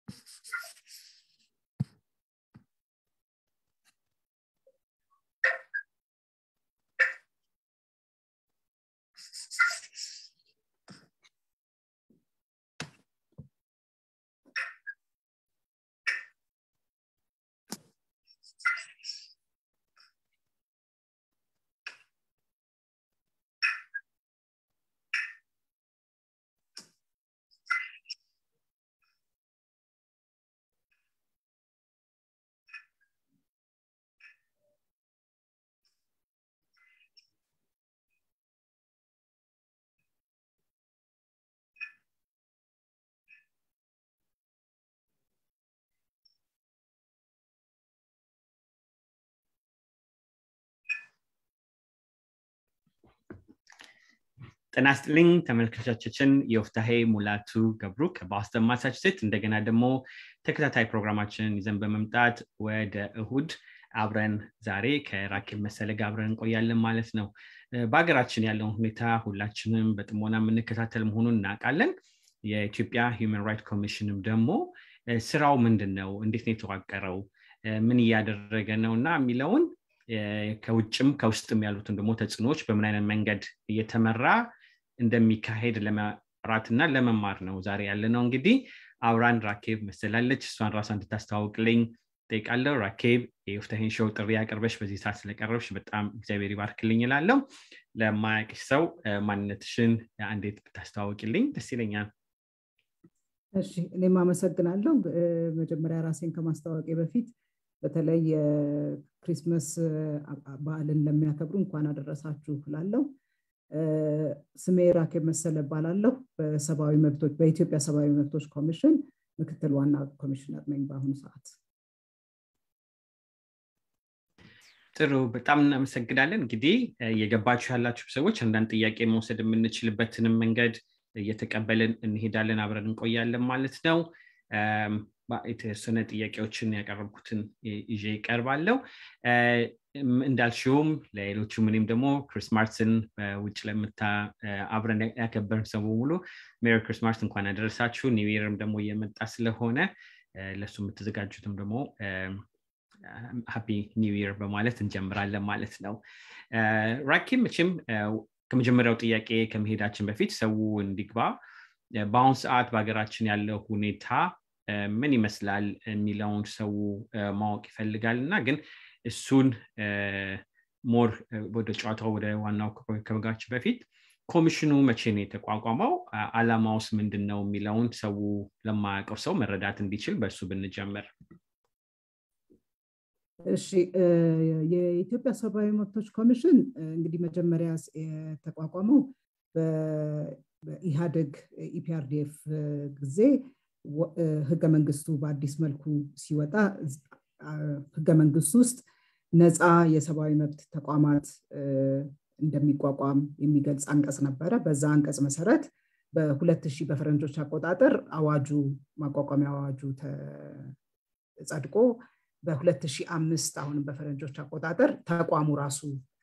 ጤና ይስጥልኝ ተመልካቾቻችን የወፍታሄ ሙላቱ ገብሩ ከባስተን ማሳቹሴት እንደገና ደግሞ ተከታታይ ፕሮግራማችንን ይዘን በመምጣት ወደ እሁድ አብረን ዛሬ ከራኬብ መሰለ ጋር አብረን እንቆያለን ማለት ነው በሀገራችን ያለውን ሁኔታ ሁላችንም በጥሞና የምንከታተል መሆኑን እናውቃለን የኢትዮጵያ ሂውማን ራይት ኮሚሽንም ደግሞ ስራው ምንድን ነው እንዴት ነው የተዋቀረው ምን እያደረገ ነው እና የሚለውን ከውጭም ከውስጥም ያሉትን ደግሞ ተጽዕኖዎች በምን አይነት መንገድ እየተመራ እንደሚካሄድ ለመራትና ለመማር ነው ዛሬ ያለ ነው እንግዲህ አብራን ራኬብ መሰላለች እሷን ራሷ እንድታስተዋውቅልኝ ጠይቃለሁ ራኬብ የወፍታሄን ሾው ጥሪ ያቀርበሽ በዚህ ሰዓት ስለቀረብሽ በጣም እግዚአብሔር ይባርክልኝ ይላለሁ ለማያቅሽ ሰው ማንነትሽን እንዴት ብታስተዋውቅልኝ ደስ ይለኛል እሺ እኔም አመሰግናለሁ መጀመሪያ ራሴን ከማስታወቂ በፊት በተለይ የክሪስመስ በዓልን ለሚያከብሩ እንኳን አደረሳችሁ ላለው ስሜ ራኬብ መሰለ እባላለሁ በሰብአዊ መብቶች በኢትዮጵያ ሰብአዊ መብቶች ኮሚሽን ምክትል ዋና ኮሚሽነር ነኝ በአሁኑ ሰዓት ጥሩ በጣም እናመሰግናለን እንግዲህ የገባችሁ ያላችሁ ሰዎች አንዳንድ ጥያቄ መውሰድ የምንችልበትንም መንገድ እየተቀበልን እንሄዳለን አብረን እንቆያለን ማለት ነው የተወሰነ ጥያቄዎችን ያቀረብኩትን ይዤ ይቀርባለው እንዳልሽውም ለሌሎቹም እኔም ደግሞ ክሪስማስን ውጭ ለምታ አብረን ያከበርን ሰው በሙሉ ሜሪ ክሪስማስ እንኳን ያደረሳችሁ ኒው ደግሞ እየመጣ ስለሆነ ለእሱ የምትዘጋጁትም ደግሞ ሃፒ ኒው ይር በማለት እንጀምራለን ማለት ነው ራኪም መቼም ከመጀመሪያው ጥያቄ ከመሄዳችን በፊት ሰው እንዲግባ በአሁኑ ሰዓት በሀገራችን ያለው ሁኔታ ምን ይመስላል የሚለውን ሰው ማወቅ ይፈልጋል እና ግን እሱን ሞር ወደ ጨዋታው ወደ ዋናው ከመጋችን በፊት ኮሚሽኑ መቼ ነው የተቋቋመው አላማውስ ምንድን ነው የሚለውን ሰው ለማያውቀው ሰው መረዳት እንዲችል በእሱ ብንጀምር እሺ የኢትዮጵያ ሰብአዊ መብቶች ኮሚሽን እንግዲህ መጀመሪያ የተቋቋመው በኢህአደግ ኢፒአርዲኤፍ ጊዜ ህገ መንግስቱ በአዲስ መልኩ ሲወጣ ህገ መንግስቱ ውስጥ ነፃ የሰብአዊ መብት ተቋማት እንደሚቋቋም የሚገልጽ አንቀጽ ነበረ በዛ አንቀጽ መሰረት በ2000 በፈረንጆች አቆጣጠር አዋጁ ማቋቋሚያ አዋጁ ጸድቆ በ2005 አሁንም በፈረንጆች አቆጣጠር ተቋሙ ራሱ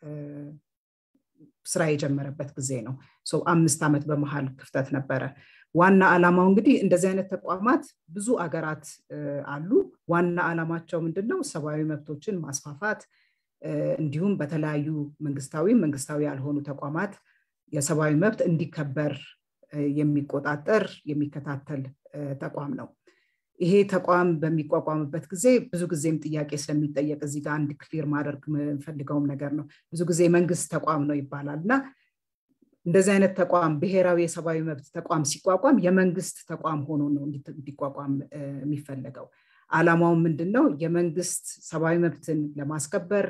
ስራ የጀመረበት ጊዜ ነው አምስት ዓመት በመሀል ክፍተት ነበረ ዋና ዓላማው እንግዲህ እንደዚህ አይነት ተቋማት ብዙ አገራት አሉ ዋና ዓላማቸው ምንድን ነው ሰብአዊ መብቶችን ማስፋፋት እንዲሁም በተለያዩ መንግስታዊ መንግስታዊ ያልሆኑ ተቋማት የሰብአዊ መብት እንዲከበር የሚቆጣጠር የሚከታተል ተቋም ነው ይሄ ተቋም በሚቋቋምበት ጊዜ ብዙ ጊዜም ጥያቄ ስለሚጠየቅ እዚህ ጋር አንድ ክሊር ማድረግ የምፈልገውም ነገር ነው ብዙ ጊዜ መንግስት ተቋም ነው ይባላል እና እንደዚህ አይነት ተቋም ብሔራዊ የሰብአዊ መብት ተቋም ሲቋቋም የመንግስት ተቋም ሆኖ ነው እንዲቋቋም የሚፈለገው አላማው ምንድን ነው የመንግስት ሰብአዊ መብትን ለማስከበር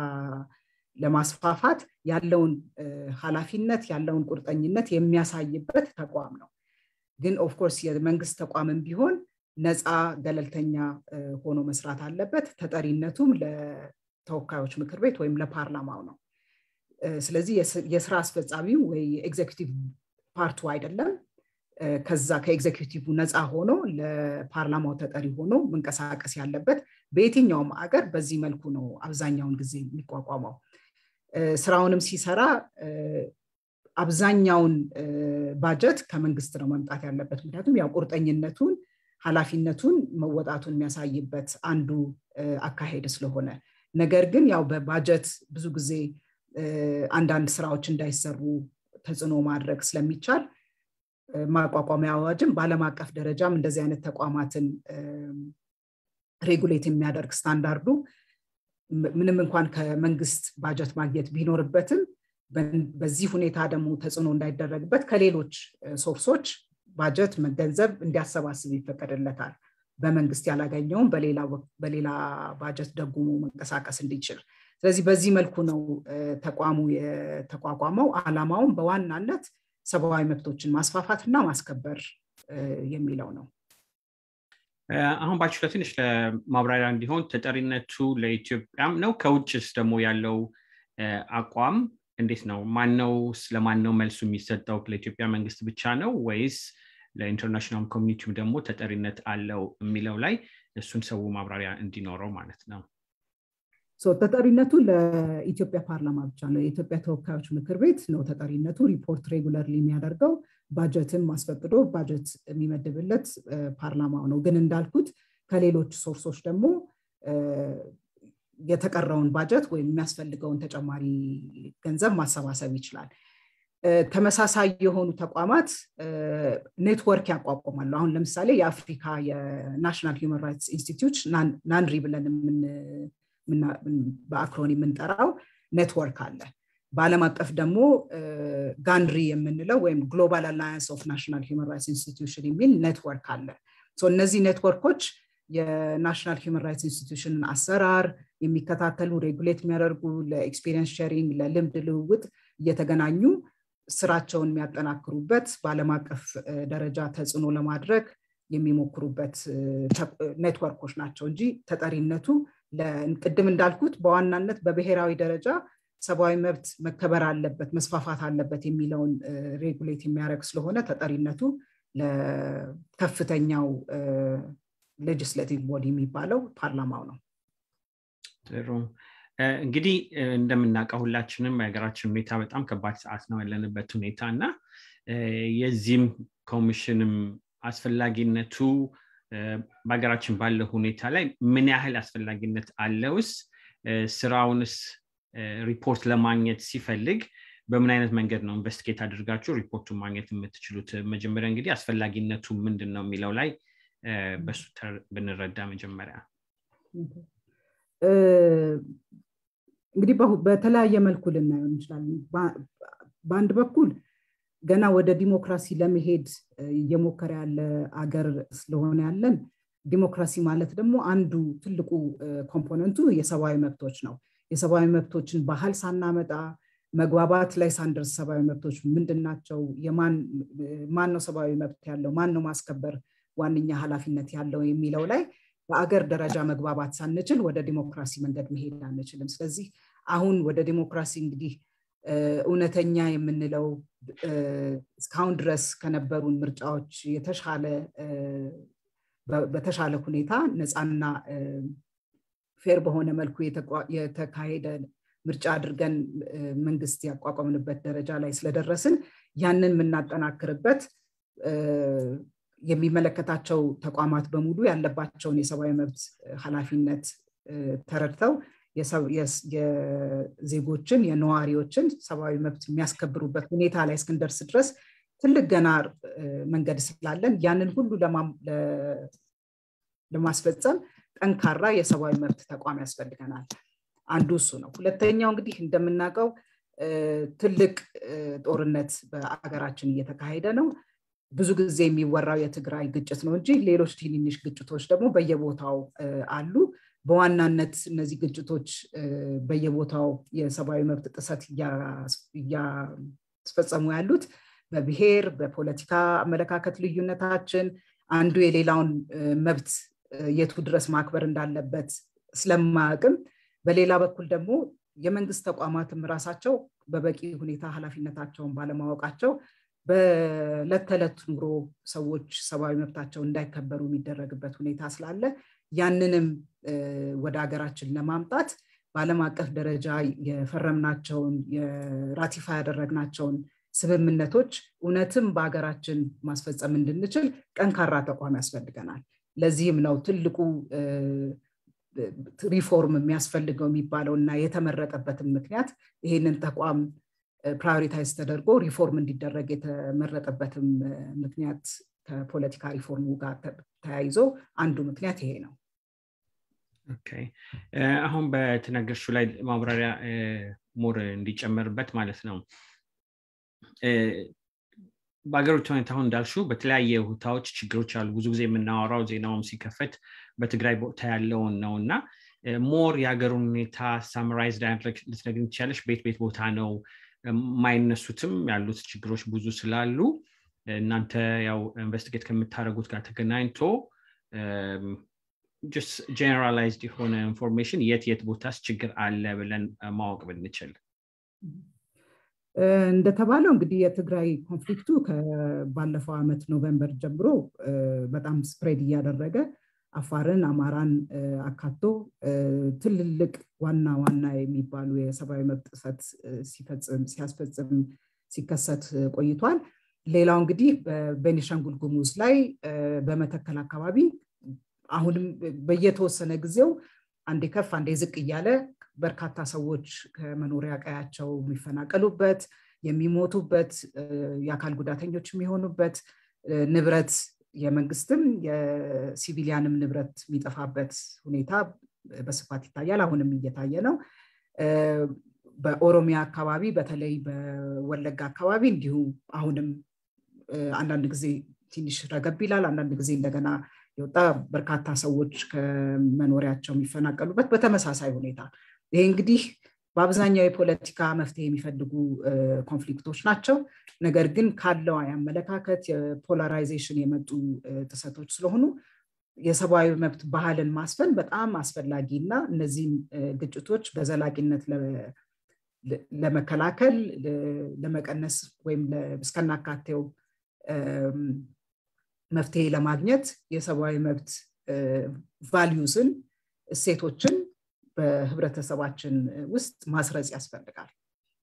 ለማስፋፋት ያለውን ኃላፊነት ያለውን ቁርጠኝነት የሚያሳይበት ተቋም ነው ግን ኦፍኮርስ የመንግስት ተቋምም ቢሆን ነፃ ገለልተኛ ሆኖ መስራት አለበት ተጠሪነቱም ለተወካዮች ምክር ቤት ወይም ለፓርላማው ነው ስለዚህ የስራ አስፈጻሚው ወይ ኤግዜኪቲቭ ፓርቱ አይደለም ከዛ ከኤግዜኪቲቭ ነፃ ሆኖ ለፓርላማው ተጠሪ ሆኖ መንቀሳቀስ ያለበት በየትኛውም አገር በዚህ መልኩ ነው አብዛኛውን ጊዜ የሚቋቋመው ስራውንም ሲሰራ አብዛኛውን ባጀት ከመንግስት ነው መምጣት ያለበት ምክንያቱም ያው ቁርጠኝነቱን ኃላፊነቱን መወጣቱን የሚያሳይበት አንዱ አካሄድ ስለሆነ ነገር ግን ያው በባጀት ብዙ ጊዜ አንዳንድ ስራዎች እንዳይሰሩ ተጽዕኖ ማድረግ ስለሚቻል ማቋቋሚያ አዋጅም በአለም አቀፍ ደረጃም እንደዚህ አይነት ተቋማትን ሬጉሌት የሚያደርግ ስታንዳርዱ ምንም እንኳን ከመንግስት ባጀት ማግኘት ቢኖርበትም በዚህ ሁኔታ ደግሞ ተጽዕኖ እንዳይደረግበት ከሌሎች ሶርሶች ባጀት ገንዘብ እንዲያሰባስብ ይፈቀድለታል በመንግስት ያላገኘውም በሌላ ባጀት ደጉሞ መንቀሳቀስ እንዲችል ስለዚህ በዚህ መልኩ ነው ተቋሙ የተቋቋመው አላማውም በዋናነት ሰብአዊ መብቶችን ማስፋፋትና ማስከበር የሚለው ነው አሁን ባችሁ ለትንሽ ለማብራሪያ እንዲሆን ተጠሪነቱ ለኢትዮጵያም ነው ከውጭስ ደግሞ ያለው አቋም እንዴት ነው ማነው ስለማን ነው መልሱ የሚሰጠው ለኢትዮጵያ መንግስት ብቻ ነው ወይስ ለኢንተርናሽናል ኮሚኒቲው ደግሞ ተጠሪነት አለው የሚለው ላይ እሱን ሰው ማብራሪያ እንዲኖረው ማለት ነው ተጠሪነቱ ለኢትዮጵያ ፓርላማ ብቻ ነው የኢትዮጵያ ተወካዮች ምክር ቤት ነው ተጠሪነቱ ሪፖርት ሬጉለርሊ የሚያደርገው ባጀትን ማስፈቅዶ ባጀት የሚመድብለት ፓርላማው ነው ግን እንዳልኩት ከሌሎች ሶርሶች ደግሞ የተቀረውን ባጀት ወይም የሚያስፈልገውን ተጨማሪ ገንዘብ ማሰባሰብ ይችላል ተመሳሳይ የሆኑ ተቋማት ኔትወርክ ያቋቁማሉ አሁን ለምሳሌ የአፍሪካ የናሽናል ሂውማን ራይትስ ኢንስቲትዩት ናንሪ ብለን በአክሮን የምንጠራው ኔትወርክ አለ በአለም አቀፍ ደግሞ ጋንድሪ የምንለው ወይም ግሎባል አላያንስ ኦፍ ናሽናል ሂውማን ራይትስ ኢንስቲትዩሽን የሚል ኔትወርክ አለ እነዚህ ኔትወርኮች የናሽናል ሂውማን ራይትስ ኢንስቲትዩሽንን አሰራር የሚከታተሉ ሬጉሌት የሚያደርጉ ለኤክስፔሪንስ ሼሪንግ ለልምድ ልውውጥ እየተገናኙ ስራቸውን የሚያጠናክሩበት በአለም አቀፍ ደረጃ ተጽዕኖ ለማድረግ የሚሞክሩበት ኔትወርኮች ናቸው እንጂ ተጠሪነቱ ቅድም እንዳልኩት በዋናነት በብሔራዊ ደረጃ ሰብአዊ መብት መከበር አለበት መስፋፋት አለበት የሚለውን ሬጉሌት የሚያደርግ ስለሆነ ተጠሪነቱ ለከፍተኛው ሌጅስሌቲቭ ቦዲ የሚባለው ፓርላማው ነው ጥሩ እንግዲህ እንደምናውቀው ሁላችንም የሀገራችን ሁኔታ በጣም ከባድ ሰዓት ነው ያለንበት ሁኔታ እና የዚህም ኮሚሽንም አስፈላጊነቱ በሀገራችን ባለው ሁኔታ ላይ ምን ያህል አስፈላጊነት አለውስ ስራውንስ ሪፖርት ለማግኘት ሲፈልግ በምን አይነት መንገድ ነው ኢንቨስቲጌት አድርጋችሁ ሪፖርቱን ማግኘት የምትችሉት መጀመሪያ እንግዲህ አስፈላጊነቱ ምንድን ነው የሚለው ላይ በሱ ብንረዳ መጀመሪያ እንግዲህ በተለያየ መልኩ ልናየው እንችላለን በአንድ በኩል ገና ወደ ዲሞክራሲ ለመሄድ እየሞከረ ያለ አገር ስለሆነ ያለን ዲሞክራሲ ማለት ደግሞ አንዱ ትልቁ ኮምፖነንቱ የሰብአዊ መብቶች ነው የሰብአዊ መብቶችን ባህል ሳናመጣ መግባባት ላይ ሳንደርስ ሰብአዊ መብቶች ምንድን ናቸው ማን ነው ሰብአዊ መብት ያለው ማን ነው ማስከበር ዋነኛ ኃላፊነት ያለው የሚለው ላይ በአገር ደረጃ መግባባት ሳንችል ወደ ዲሞክራሲ መንገድ መሄድ አንችልም ስለዚህ አሁን ወደ ዲሞክራሲ እንግዲህ እውነተኛ የምንለው እስካሁን ድረስ ከነበሩን ምርጫዎች የተሻለ በተሻለ ሁኔታ ነፃና ፌር በሆነ መልኩ የተካሄደ ምርጫ አድርገን መንግስት ያቋቋምንበት ደረጃ ላይ ስለደረስን ያንን የምናጠናክርበት የሚመለከታቸው ተቋማት በሙሉ ያለባቸውን የሰብአዊ መብት ኃላፊነት ተረድተው የዜጎችን የነዋሪዎችን ሰብአዊ መብት የሚያስከብሩበት ሁኔታ ላይ እስክንደርስ ድረስ ትልቅ ገና መንገድ ስላለን ያንን ሁሉ ለማስፈጸም ጠንካራ የሰብአዊ መብት ተቋም ያስፈልገናል አንዱ እሱ ነው ሁለተኛው እንግዲህ እንደምናውቀው ትልቅ ጦርነት በአገራችን እየተካሄደ ነው ብዙ ጊዜ የሚወራው የትግራይ ግጭት ነው እንጂ ሌሎች ትንንሽ ግጭቶች ደግሞ በየቦታው አሉ በዋናነት እነዚህ ግጭቶች በየቦታው የሰብአዊ መብት ጥሰት እያስፈጸሙ ያሉት በብሔር በፖለቲካ አመለካከት ልዩነታችን አንዱ የሌላውን መብት የቱ ድረስ ማክበር እንዳለበት ስለማያቅም በሌላ በኩል ደግሞ የመንግስት ተቋማትም ራሳቸው በበቂ ሁኔታ ኃላፊነታቸውን ባለማወቃቸው በዕለት ተዕለት ኑሮ ሰዎች ሰብአዊ መብታቸው እንዳይከበሩ የሚደረግበት ሁኔታ ስላለ ያንንም ወደ ሀገራችን ለማምጣት በአለም አቀፍ ደረጃ የፈረምናቸውን የራቲፋ ያደረግናቸውን ስምምነቶች እውነትም በሀገራችን ማስፈጸም እንድንችል ጠንካራ ተቋም ያስፈልገናል ለዚህም ነው ትልቁ ሪፎርም የሚያስፈልገው የሚባለው እና የተመረጠበትም ምክንያት ይህንን ተቋም ፕራዮሪታይዝ ተደርጎ ሪፎርም እንዲደረግ የተመረጠበትም ምክንያት ከፖለቲካ ሪፎርሙ ጋር ተያይዞ አንዱ ምክንያት ይሄ ነው አሁን በተነገርሹ ላይ ማብራሪያ ሞር እንዲጨመርበት ማለት ነው በሀገሮች ሁኔታ አሁን እንዳልሹ በተለያየ ሁታዎች ችግሮች አሉ ብዙ ጊዜ የምናወራው ዜናውም ሲከፈት በትግራይ ቦታ ያለውን ነው እና ሞር የሀገሩን ሁኔታ ሳምራይዝ ልትነግን ትችላለች ቤት ቤት ቦታ ነው የማይነሱትም ያሉት ችግሮች ብዙ ስላሉ እናንተ ያው ኢንቨስቲጌት ከምታደረጉት ጋር ተገናኝቶ ጀነራላይዝድ የሆነ ኢንፎርሜሽን የት የት ቦታስ ችግር አለ ብለን ማወቅ ብንችል እንደተባለው እንግዲህ የትግራይ ኮንፍሊክቱ ባለፈው ዓመት ኖቨምበር ጀምሮ በጣም ስፕሬድ እያደረገ አፋርን አማራን አካቶ ትልልቅ ዋና ዋና የሚባሉ የሰብአዊ መብት ጥሰት ሲያስፈጽም ሲከሰት ቆይቷል ሌላው እንግዲህ በቤኒሻንጉል ጉሙዝ ላይ በመተከል አካባቢ አሁንም በየተወሰነ ጊዜው አንዴ ከፍ አንዴ ዝቅ እያለ በርካታ ሰዎች ከመኖሪያ ቀያቸው የሚፈናቀሉበት የሚሞቱበት የአካል ጉዳተኞች የሚሆኑበት ንብረት የመንግስትም የሲቪሊያንም ንብረት የሚጠፋበት ሁኔታ በስፋት ይታያል አሁንም እየታየ ነው በኦሮሚያ አካባቢ በተለይ በወለጋ አካባቢ እንዲሁ አሁንም አንዳንድ ጊዜ ትንሽ ረገብ ይላል አንዳንድ ጊዜ እንደገና የወጣ በርካታ ሰዎች ከመኖሪያቸው የሚፈናቀሉበት በተመሳሳይ ሁኔታ ይሄ እንግዲህ በአብዛኛው የፖለቲካ መፍትሄ የሚፈልጉ ኮንፍሊክቶች ናቸው ነገር ግን ካለው የአመለካከት የፖላራይዜሽን የመጡ ጥሰቶች ስለሆኑ የሰብአዊ መብት ባህልን ማስፈን በጣም አስፈላጊ እና እነዚህም ግጭቶች በዘላቂነት ለመከላከል ለመቀነስ ወይም እስከናካቴው መፍትሄ ለማግኘት የሰብአዊ መብት ቫሊዩስን እሴቶችን በህብረተሰባችን ውስጥ ማስረጽ ያስፈልጋል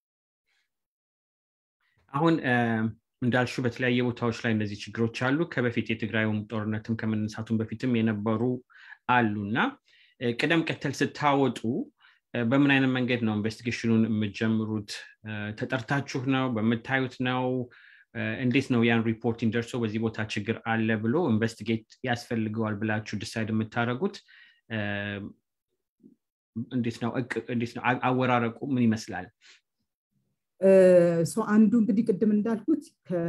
አሁን እንዳልሹ በተለያየ ቦታዎች ላይ እነዚህ ችግሮች አሉ ከበፊት የትግራዩም ጦርነትም ከመነሳቱም በፊትም የነበሩ አሉ እና ቅደም ቀተል ስታወጡ በምን አይነት መንገድ ነው ኢንቨስቲጌሽኑን የምትጀምሩት ተጠርታችሁ ነው በምታዩት ነው እንዴት ነው ያን ሪፖርቲንግ ደርሶ በዚህ ቦታ ችግር አለ ብሎ ኢንቨስቲጌት ያስፈልገዋል ብላችሁ ዲሳይድ የምታደረጉት እንዴት ነው እንዴት ነው አወራረቁ ምን ይመስላል አንዱ እንግዲህ ቅድም እንዳልኩት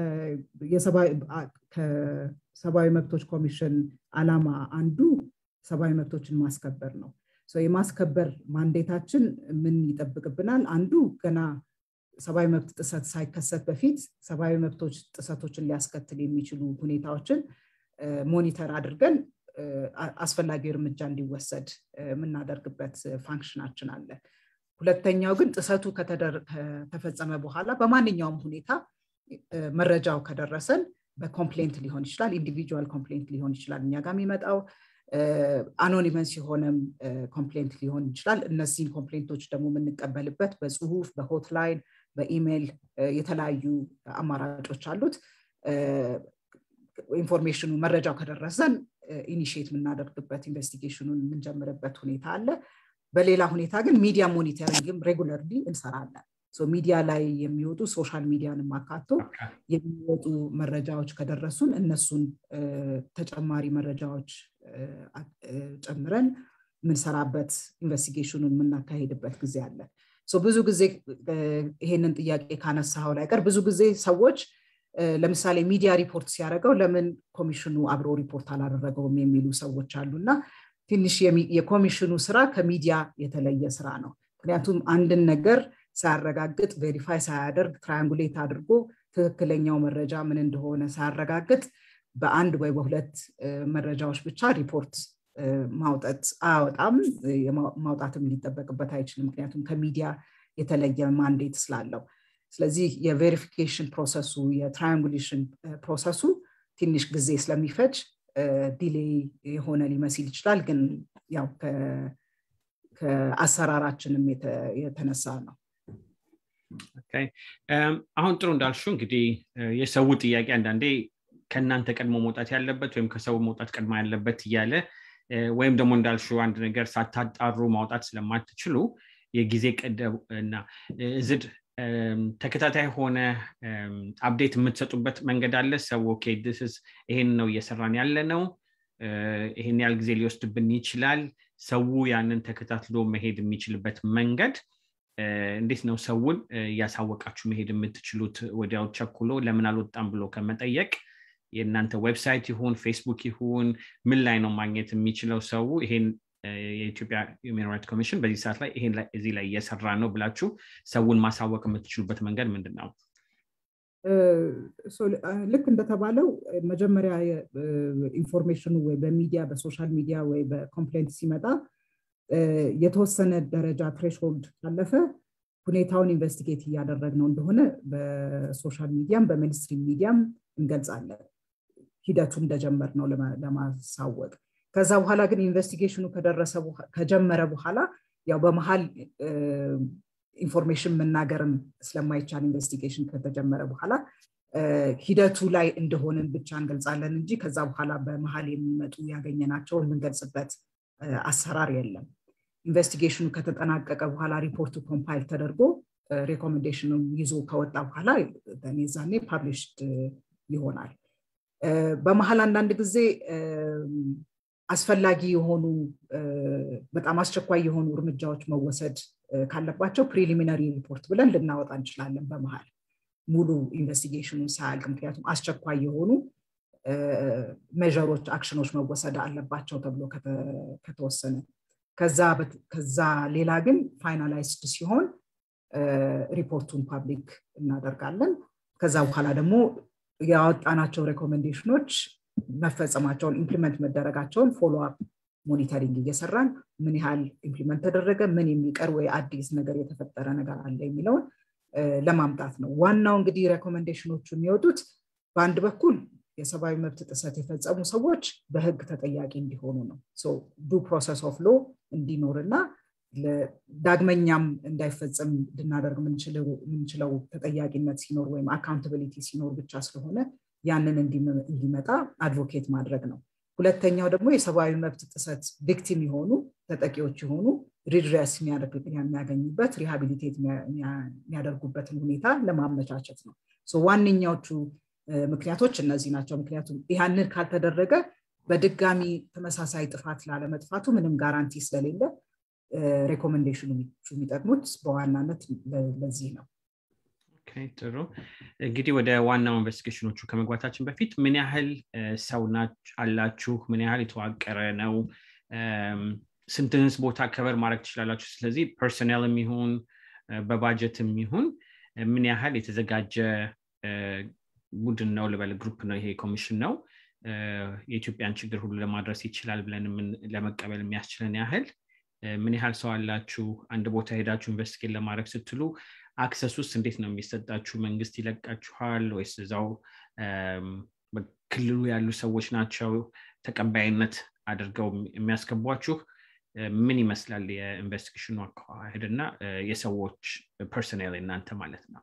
ከሰብአዊ መብቶች ኮሚሽን አላማ አንዱ ሰብአዊ መብቶችን ማስከበር ነው የማስከበር ማንዴታችን ምን ይጠብቅብናል አንዱ ገና ሰብአዊ መብት ጥሰት ሳይከሰት በፊት ሰብአዊ መብቶች ጥሰቶችን ሊያስከትል የሚችሉ ሁኔታዎችን ሞኒተር አድርገን አስፈላጊ እርምጃ እንዲወሰድ የምናደርግበት ፋንክሽናችን አለ ሁለተኛው ግን ጥሰቱ ከተፈጸመ በኋላ በማንኛውም ሁኔታ መረጃው ከደረሰን በኮምፕሌንት ሊሆን ይችላል ኢንዲቪጁዋል ኮምፕሌንት ሊሆን ይችላል እኛ ጋር የሚመጣው አኖኒመስ የሆነም ኮምፕሌንት ሊሆን ይችላል እነዚህን ኮምፕሌንቶች ደግሞ የምንቀበልበት በጽሁፍ በሆትላይን በኢሜይል የተለያዩ አማራጮች አሉት ኢንፎርሜሽኑ መረጃው ከደረሰን ኢኒሽት የምናደርግበት ኢንቨስቲጌሽኑን የምንጀምርበት ሁኔታ አለ በሌላ ሁኔታ ግን ሚዲያ ሞኒተሪንግም ሬጉለርሊ እንሰራለን ሚዲያ ላይ የሚወጡ ሶሻል ሚዲያንም አካቶ የሚወጡ መረጃዎች ከደረሱን እነሱን ተጨማሪ መረጃዎች ጨምረን የምንሰራበት ኢንቨስቲጌሽኑን የምናካሄድበት ጊዜ አለ ብዙ ጊዜ ይሄንን ጥያቄ ካነሳው ላይ ቀር ብዙ ጊዜ ሰዎች ለምሳሌ ሚዲያ ሪፖርት ሲያደርገው ለምን ኮሚሽኑ አብሮ ሪፖርት አላደረገውም የሚሉ ሰዎች አሉ እና ትንሽ የኮሚሽኑ ስራ ከሚዲያ የተለየ ስራ ነው ምክንያቱም አንድን ነገር ሳያረጋግጥ ቬሪፋይ ሳያደርግ ትራያንጉሌት አድርጎ ትክክለኛው መረጃ ምን እንደሆነ ሳያረጋግጥ በአንድ ወይ በሁለት መረጃዎች ብቻ ሪፖርት ማውጣት አያወጣም ማውጣትም ሊጠበቅበት አይችልም ምክንያቱም ከሚዲያ የተለየ ማንዴት ስላለው ስለዚህ የቬሪፊኬሽን ፕሮሰሱ የትራያንጉሌሽን ፕሮሰሱ ትንሽ ጊዜ ስለሚፈጅ ዲሌይ የሆነ ሊመስል ይችላል ግን ያው ከአሰራራችንም የተነሳ ነው አሁን ጥሩ እንዳልሹ እንግዲህ የሰው ጥያቄ አንዳንዴ ከእናንተ ቀድሞ መውጣት ያለበት ወይም ከሰው መውጣት ቀድሞ ያለበት እያለ ወይም ደግሞ እንዳልሹ አንድ ነገር ሳታጣሩ ማውጣት ስለማትችሉ የጊዜ ቀደብ እና ዝድ ተከታታይ ሆነ አፕዴት የምትሰጡበት መንገድ አለ ሰው ኦኬ ይሄን ነው እየሰራን ያለ ነው ይሄን ያህል ጊዜ ሊወስድብን ይችላል ሰው ያንን ተከታትሎ መሄድ የሚችልበት መንገድ እንዴት ነው ሰውን እያሳወቃችሁ መሄድ የምትችሉት ወዲያው ቸኩሎ ለምን አልወጣም ብሎ ከመጠየቅ የእናንተ ዌብሳይት ይሁን ፌስቡክ ይሁን ምን ላይ ነው ማግኘት የሚችለው ሰው ይሄን የኢትዮጵያ ሂውማን ራይት ኮሚሽን በዚህ ሰዓት ላይ ይሄን እዚህ ላይ እየሰራ ነው ብላችሁ ሰውን ማሳወቅ የምትችሉበት መንገድ ምንድን ነው ልክ እንደተባለው መጀመሪያ ኢንፎርሜሽኑ ወይ በሚዲያ በሶሻል ሚዲያ ወይ በኮምፕሌንት ሲመጣ የተወሰነ ደረጃ ትሬሽሆልድ ካለፈ ሁኔታውን ኢንቨስቲጌት እያደረግ ነው እንደሆነ በሶሻል ሚዲያም በሚኒስትሪ ሚዲያም እንገልጻለን ሂደቱ እንደጀመር ነው ለማሳወቅ ከዛ በኋላ ግን ኢንቨስቲጌሽኑ ከጀመረ በኋላ ያው በመሀል ኢንፎርሜሽን መናገርም ስለማይቻል ኢንቨስቲጌሽን ከተጀመረ በኋላ ሂደቱ ላይ እንደሆንን ብቻ እንገልጻለን እንጂ ከዛ በኋላ በመሀል የሚመጡ ያገኘናቸውን የምንገልጽበት አሰራር የለም ኢንቨስቲጌሽኑ ከተጠናቀቀ በኋላ ሪፖርቱ ኮምፓይል ተደርጎ ሬኮሜንዴሽኑ ይዞ ከወጣ በኋላ ዛኔ ፓብሊሽድ ይሆናል በመሀል አንዳንድ ጊዜ አስፈላጊ የሆኑ በጣም አስቸኳይ የሆኑ እርምጃዎች መወሰድ ካለባቸው ፕሪሊሚነሪ ሪፖርት ብለን ልናወጣ እንችላለን በመሀል ሙሉ ኢንቨስቲጌሽኑ ሳያልቅ ምክንያቱም አስቸኳይ የሆኑ ሜዥሮች አክሽኖች መወሰድ አለባቸው ተብሎ ከተወሰነ ከዛ ሌላ ግን ፋይናላይዝድ ሲሆን ሪፖርቱን ፓብሊክ እናደርጋለን ከዛ በኋላ ደግሞ ያወጣናቸው ሬኮሜንዴሽኖች መፈጸማቸውን ኢምፕሊመንት መደረጋቸውን ፎሎ አፕ ሞኒተሪንግ እየሰራን ምን ያህል ኢምፕሊመንት ተደረገ ምን የሚቀር ወይ አዲስ ነገር የተፈጠረ ነገር አለ የሚለውን ለማምጣት ነው ዋናው እንግዲህ ሬኮሜንዴሽኖቹ የሚወጡት በአንድ በኩል የሰብአዊ መብት ጥሰት የፈጸሙ ሰዎች በህግ ተጠያቂ እንዲሆኑ ነው ዱ ፕሮሰስ ኦፍ ሎ እንዲኖርና ዳግመኛም እንዳይፈጸም ልናደርግ የምንችለው ተጠያቂነት ሲኖር ወይም አካውንታቢሊቲ ሲኖር ብቻ ስለሆነ ያንን እንዲመጣ አድቮኬት ማድረግ ነው ሁለተኛው ደግሞ የሰብአዊ መብት ጥሰት ቪክቲም የሆኑ ተጠቂዎች የሆኑ ሪድሬስ የሚያገኙበት ሪሃቢሊቴት የሚያደርጉበትን ሁኔታ ለማመቻቸት ነው ዋነኛዎቹ ምክንያቶች እነዚህ ናቸው ምክንያቱም ያንን ካልተደረገ በድጋሚ ተመሳሳይ ጥፋት ላለመጥፋቱ ምንም ጋራንቲ ስለሌለ ሬኮሜንዴሽኑ የሚጠቅሙት በዋናነት ለዚህ ነው ጥሩ እንግዲህ ወደ ዋናው ኢንቨስቲጌሽኖቹ ከመግባታችን በፊት ምን ያህል ሰው አላችሁ ምን ያህል የተዋቀረ ነው ስንትንስ ቦታ ከበር ማድረግ ትችላላችሁ ስለዚህ ፐርሰናል የሚሆን በባጀት የሚሆን ምን ያህል የተዘጋጀ ቡድን ነው ልበል ግሩፕ ነው ይሄ ኮሚሽን ነው የኢትዮጵያን ችግር ሁሉ ለማድረስ ይችላል ብለን ለመቀበል የሚያስችለን ያህል ምን ያህል ሰው አላችሁ አንድ ቦታ ሄዳችሁ ኢንቨስቲጌት ለማድረግ ስትሉ አክሰስ ውስጥ እንዴት ነው የሚሰጣችሁ መንግስት ይለቃችኋል ወይስ እዛው ክልሉ ያሉ ሰዎች ናቸው ተቀባይነት አድርገው የሚያስገቧችሁ ምን ይመስላል የኢንቨስቲጌሽኑ አካሄድ እና የሰዎች ፐርሰናል እናንተ ማለት ነው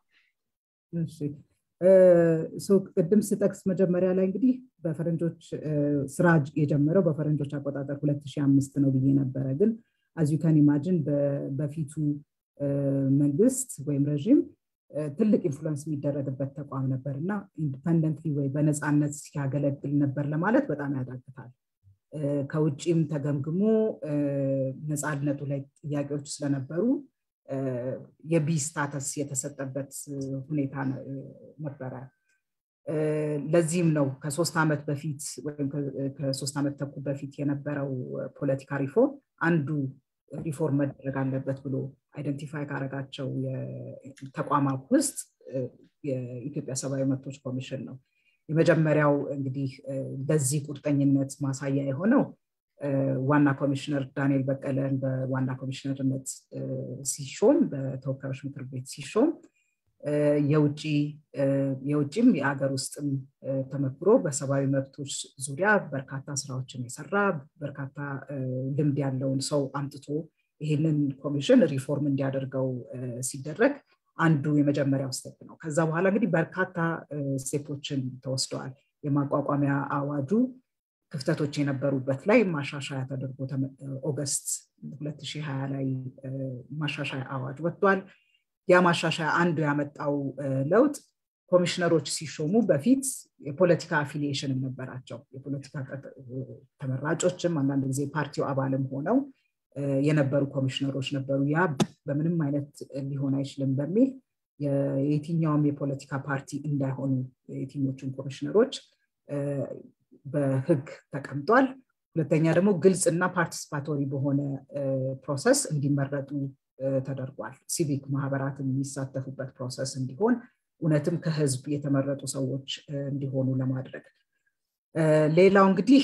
ቅድም ስጠቅስ መጀመሪያ ላይ እንግዲህ በፈረንጆች ስራ የጀመረው በፈረንጆች አቆጣጠር 2005 ነው ብዬ ነበረ ግን አዚዩካን ኢማጅን በፊቱ መንግስት ወይም ረዥም ትልቅ ኢንፍሉንስ የሚደረግበት ተቋም ነበር እና ኢንዲፐንደንትሊ ወይ በነፃነት ሲያገለግል ነበር ለማለት በጣም ያዳግታል ከውጭም ተገምግሞ ነፃነቱ ላይ ጥያቄዎች ስለነበሩ የቢ ስታተስ የተሰጠበት ሁኔታ ነበረ ለዚህም ነው ከሶስት ዓመት በፊት ወይም ከሶስት ዓመት ተኩል በፊት የነበረው ፖለቲካ ሪፎርም አንዱ ሪፎርም መደረግ አለበት ብሎ አይደንቲፋይ ካረጋቸው ተቋማት ውስጥ የኢትዮጵያ ሰብአዊ መብቶች ኮሚሽን ነው የመጀመሪያው እንግዲህ በዚህ ቁርጠኝነት ማሳያ የሆነው ዋና ኮሚሽነር ዳንኤል በቀለን በዋና ኮሚሽነርነት ሲሾም በተወካዮች ምክር ቤት ሲሾም የውጭም የአገር ውስጥም ተመክሮ በሰብአዊ መብቶች ዙሪያ በርካታ ስራዎችን የሰራ በርካታ ልምድ ያለውን ሰው አምጥቶ ይህንን ኮሚሽን ሪፎርም እንዲያደርገው ሲደረግ አንዱ የመጀመሪያው ስቴፕ ነው ከዛ በኋላ እንግዲህ በርካታ ስቴፖችን ተወስደዋል የማቋቋሚያ አዋጁ ክፍተቶች የነበሩበት ላይ ማሻሻያ ተደርጎ ኦገስት 2020 ላይ ማሻሻያ አዋጅ ወጥቷል ያ ማሻሻያ አንዱ ያመጣው ለውጥ ኮሚሽነሮች ሲሾሙ በፊት የፖለቲካ አፊሊዬሽንም ነበራቸው የፖለቲካ ተመራጮችም አንዳንድ ጊዜ ፓርቲው አባልም ሆነው የነበሩ ኮሚሽነሮች ነበሩ ያ በምንም አይነት ሊሆን አይችልም በሚል የየትኛውም የፖለቲካ ፓርቲ እንዳይሆኑ የትኞቹን ኮሚሽነሮች በህግ ተቀምጧል ሁለተኛ ደግሞ ግልጽ እና ፓርቲስፓቶሪ በሆነ ፕሮሰስ እንዲመረጡ ተደርጓል ሲቪክ ማህበራት የሚሳተፉበት ፕሮሰስ እንዲሆን እውነትም ከህዝብ የተመረጡ ሰዎች እንዲሆኑ ለማድረግ ሌላው እንግዲህ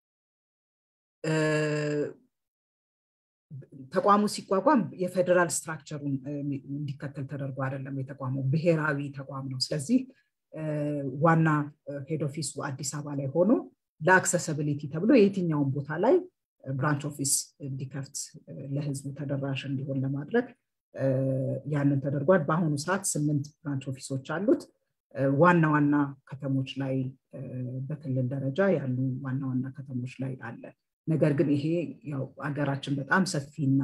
ተቋሙ ሲቋቋም የፌዴራል ስትራክቸሩን እንዲከተል ተደርጎ አይደለም የተቋመው ብሔራዊ ተቋም ነው ስለዚህ ዋና ሄድ ኦፊሱ አዲስ አበባ ላይ ሆኖ ለአክሰሰብሊቲ ተብሎ የትኛውን ቦታ ላይ ብራንች ኦፊስ እንዲከፍት ለህዝቡ ተደራሽ እንዲሆን ለማድረግ ያንን ተደርጓል በአሁኑ ሰዓት ስምንት ብራንች ኦፊሶች አሉት ዋና ዋና ከተሞች ላይ በክልል ደረጃ ያሉ ዋና ዋና ከተሞች ላይ አለ ነገር ግን ይሄ ያው ሀገራችን በጣም ሰፊና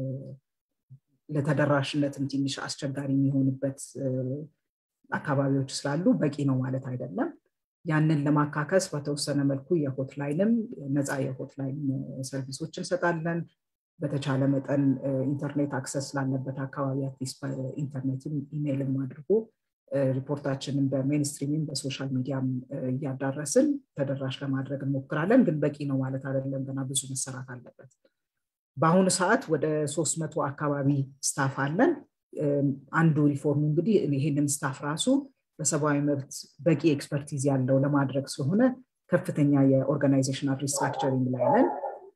ለተደራሽነትም ትንሽ አስቸጋሪ የሚሆንበት አካባቢዎች ስላሉ በቂ ነው ማለት አይደለም ያንን ለማካከስ በተወሰነ መልኩ የሆትላይንም ነፃ የሆትላይን ሰርቪሶች እንሰጣለን በተቻለ መጠን ኢንተርኔት አክሰስ ስላለበት አካባቢ አትሊስት በኢንተርኔትም ኢሜይልም አድርጎ ሪፖርታችንን በሜንስትሪምም በሶሻል ሚዲያም እያዳረስን ተደራሽ ለማድረግ እንሞክራለን ግን በቂ ነው ማለት አይደለም ገና ብዙ መሰራት አለበት በአሁኑ ሰዓት ወደ ሶስት መቶ አካባቢ ስታፍ አለን አንዱ ሪፎርሙ እንግዲህ ይህንን ስታፍ ራሱ በሰብአዊ መብት በቂ ኤክስፐርቲዝ ያለው ለማድረግ ስለሆነ ከፍተኛ የኦርጋናይዜሽናል ሪስትራክቸሪንግ ላይ ነን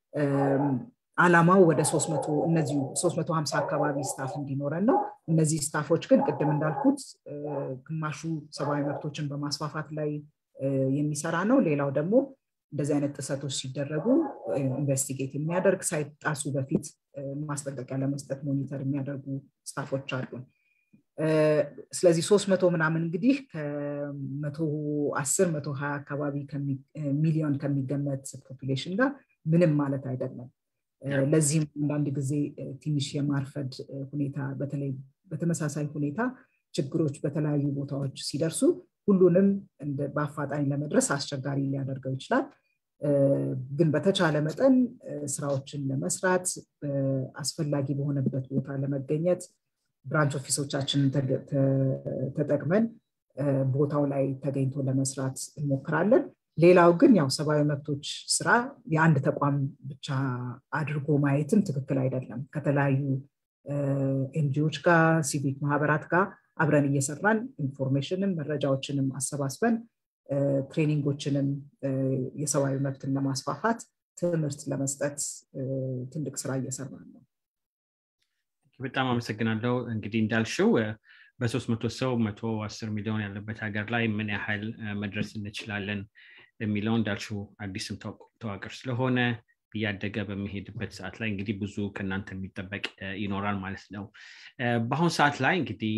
አላማው ወደ 300 እነዚሁ 350 አካባቢ ስታፍ እንዲኖረን ነው እነዚህ ስታፎች ግን ቅድም እንዳልኩት ግማሹ ሰብአዊ መብቶችን በማስፋፋት ላይ የሚሰራ ነው ሌላው ደግሞ እንደዚህ አይነት ጥሰቶች ሲደረጉ ኢንቨስቲጌት የሚያደርግ ሳይጣሱ በፊት ማስጠንቀቂያ ለመስጠት ሞኒተር የሚያደርጉ ስታፎች አሉ ስለዚህ ሶስት መቶ ምናምን እንግዲህ ከመቶ አስር መቶ ሀያ አካባቢ ሚሊዮን ከሚገመት ፖፑሌሽን ጋር ምንም ማለት አይደለም ለዚህም አንዳንድ ጊዜ ትንሽ የማርፈድ ሁኔታ በተለይ በተመሳሳይ ሁኔታ ችግሮች በተለያዩ ቦታዎች ሲደርሱ ሁሉንም በአፋጣኝ ለመድረስ አስቸጋሪ ሊያደርገው ይችላል ግን በተቻለ መጠን ስራዎችን ለመስራት አስፈላጊ በሆነበት ቦታ ለመገኘት ብራንች ኦፊሶቻችንን ተጠቅመን ቦታው ላይ ተገኝቶ ለመስራት እንሞክራለን ሌላው ግን ያው ሰብአዊ መብቶች ስራ የአንድ ተቋም ብቻ አድርጎ ማየትም ትክክል አይደለም ከተለያዩ ኤንጂዎች ጋር ሲቪክ ማህበራት ጋር አብረን እየሰራን ኢንፎርሜሽንም መረጃዎችንም አሰባስበን ትሬኒንጎችንም የሰብአዊ መብትን ለማስፋፋት ትምህርት ለመስጠት ትልቅ ስራ እየሰራን ነው በጣም አመሰግናለሁ እንግዲህ እንዳልሽው በሶስት መቶ ሰው መቶ አስር ሚሊዮን ያለበት ሀገር ላይ ምን ያህል መድረስ እንችላለን የሚለው እንዳልሽው አዲስም ተዋቅር ስለሆነ እያደገ በሚሄድበት ሰዓት ላይ እንግዲህ ብዙ ከእናንተ የሚጠበቅ ይኖራል ማለት ነው በአሁኑ ሰዓት ላይ እንግዲህ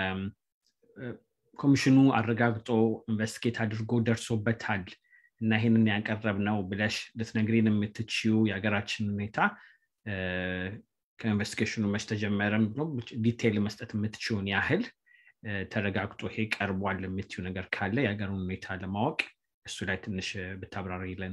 ኮሚሽኑ አረጋግጦ ኢንቨስቲጌት አድርጎ ደርሶበታል እና ይህንን ያቀረብ ነው ብለሽ ልትነግሪን የምትችው የሀገራችን ሁኔታ ከኢንቨስቲጌሽኑ መች ተጀመረም ብሎ ዲቴይል መስጠት የምትችውን ያህል ተረጋግጦ ይሄ ቀርቧል የምትዩ ነገር ካለ የሀገሩን ሁኔታ ለማወቅ እሱ ላይ ትንሽ ብታብራሪለን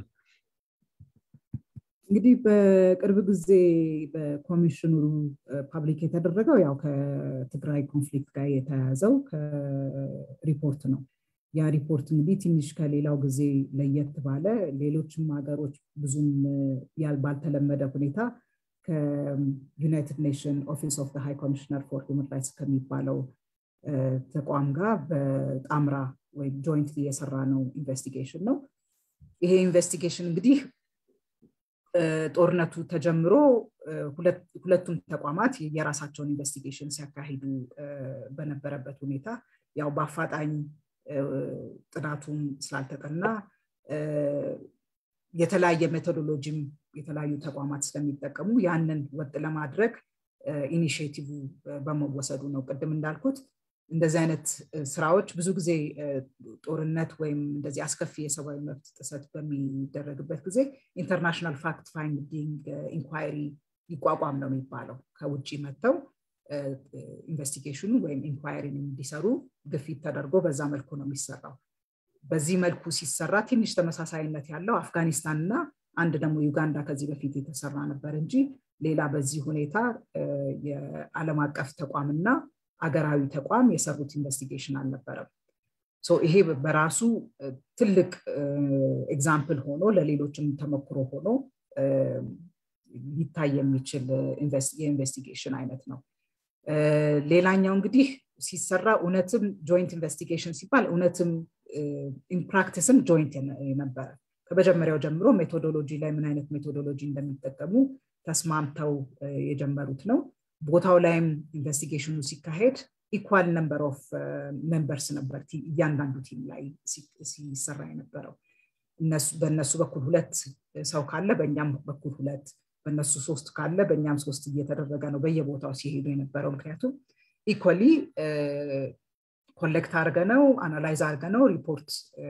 እንግዲህ በቅርብ ጊዜ በኮሚሽኑ ፓብሊክ የተደረገው ያው ከትግራይ ኮንፍሊክት ጋር የተያያዘው ሪፖርት ነው ያ ሪፖርት እንግዲህ ትንሽ ከሌላው ጊዜ ለየት ባለ ሌሎችም ሀገሮች ብዙም ባልተለመደ ሁኔታ ከዩናይትድ ኔሽን ኦፊስ ኦፍ ሃይ ኮሚሽነር ፎር ሁመን ራይትስ ከሚባለው ተቋም ጋር በጣምራ ወይም ጆይንት የሰራ ነው ኢንቨስቲጌሽን ነው ይሄ ኢንቨስቲጌሽን እንግዲህ ጦርነቱ ተጀምሮ ሁለቱም ተቋማት የራሳቸውን ኢንቨስቲጌሽን ሲያካሂዱ በነበረበት ሁኔታ ያው በአፋጣኝ ጥናቱም ስላልተጠና የተለያየ ሜቶዶሎጂም የተለያዩ ተቋማት ስለሚጠቀሙ ያንን ወጥ ለማድረግ ኢኒሽቲቭ በመወሰዱ ነው ቅድም እንዳልኩት እንደዚህ አይነት ስራዎች ብዙ ጊዜ ጦርነት ወይም እንደዚህ አስከፊ የሰብአዊ መብት ጥሰት በሚደረግበት ጊዜ ኢንተርናሽናል ፋክት ፋይንዲንግ ኢንኳይሪ ይቋቋም ነው የሚባለው ከውጭ መጥተው ኢንቨስቲጌሽኑ ወይም ኢንኳይሪን እንዲሰሩ ግፊት ተደርጎ በዛ መልኩ ነው የሚሰራው በዚህ መልኩ ሲሰራ ትንሽ ተመሳሳይነት ያለው አፍጋኒስታን እና አንድ ደግሞ ዩጋንዳ ከዚህ በፊት የተሰራ ነበር እንጂ ሌላ በዚህ ሁኔታ የዓለም አቀፍ ተቋምና አገራዊ ተቋም የሰሩት ኢንቨስቲጌሽን አልነበረም ይሄ በራሱ ትልቅ ኤግዛምፕል ሆኖ ለሌሎችም ተሞክሮ ሆኖ ሊታይ የሚችል የኢንቨስቲጌሽን አይነት ነው ሌላኛው እንግዲህ ሲሰራ እውነትም ጆይንት ኢንቨስቲጌሽን ሲባል እውነትም ኢንፕራክቲስም ጆይንት ነበረ ከመጀመሪያው ጀምሮ ሜቶዶሎጂ ላይ ምን አይነት ሜቶዶሎጂ እንደሚጠቀሙ ተስማምተው የጀመሩት ነው ቦታው ላይም ኢንቨስቲጌሽኑ ሲካሄድ ኢኳል ነምበር ኦፍ ሜምበርስ ነበር እያንዳንዱ ቲም ላይ ሲሰራ የነበረው በእነሱ በኩል ሁለት ሰው ካለ በእኛም በኩል ሁለት በእነሱ ሶስት ካለ በእኛም ሶስት እየተደረገ ነው በየቦታው ሲሄዱ የነበረው ምክንያቱም ኢኮሊ ኮሌክት አድርገ ነው አናላይዝ አድርገ ነው ሪፖርት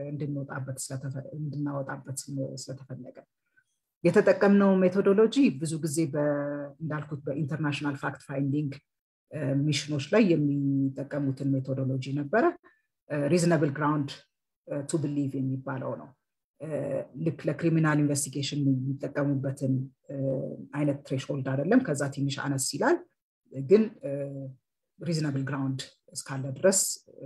እንድናወጣበት ስለተፈለገ የተጠቀምነው ሜቶዶሎጂ ብዙ ጊዜ እንዳልኩት በኢንተርናሽናል ፋክት ፋይንዲንግ ሚሽኖች ላይ የሚጠቀሙትን ሜቶዶሎጂ ነበረ ሪዝነብል ግራውንድ ቱ ብሊቭ የሚባለው ነው ልክ ለክሪሚናል ኢንቨስቲጌሽን የሚጠቀሙበትን አይነት ትሬሽሆልድ አይደለም ከዛ ትንሽ አነስ ይላል ግን ሪዝነብል ግራውንድ እስካለ ድረስ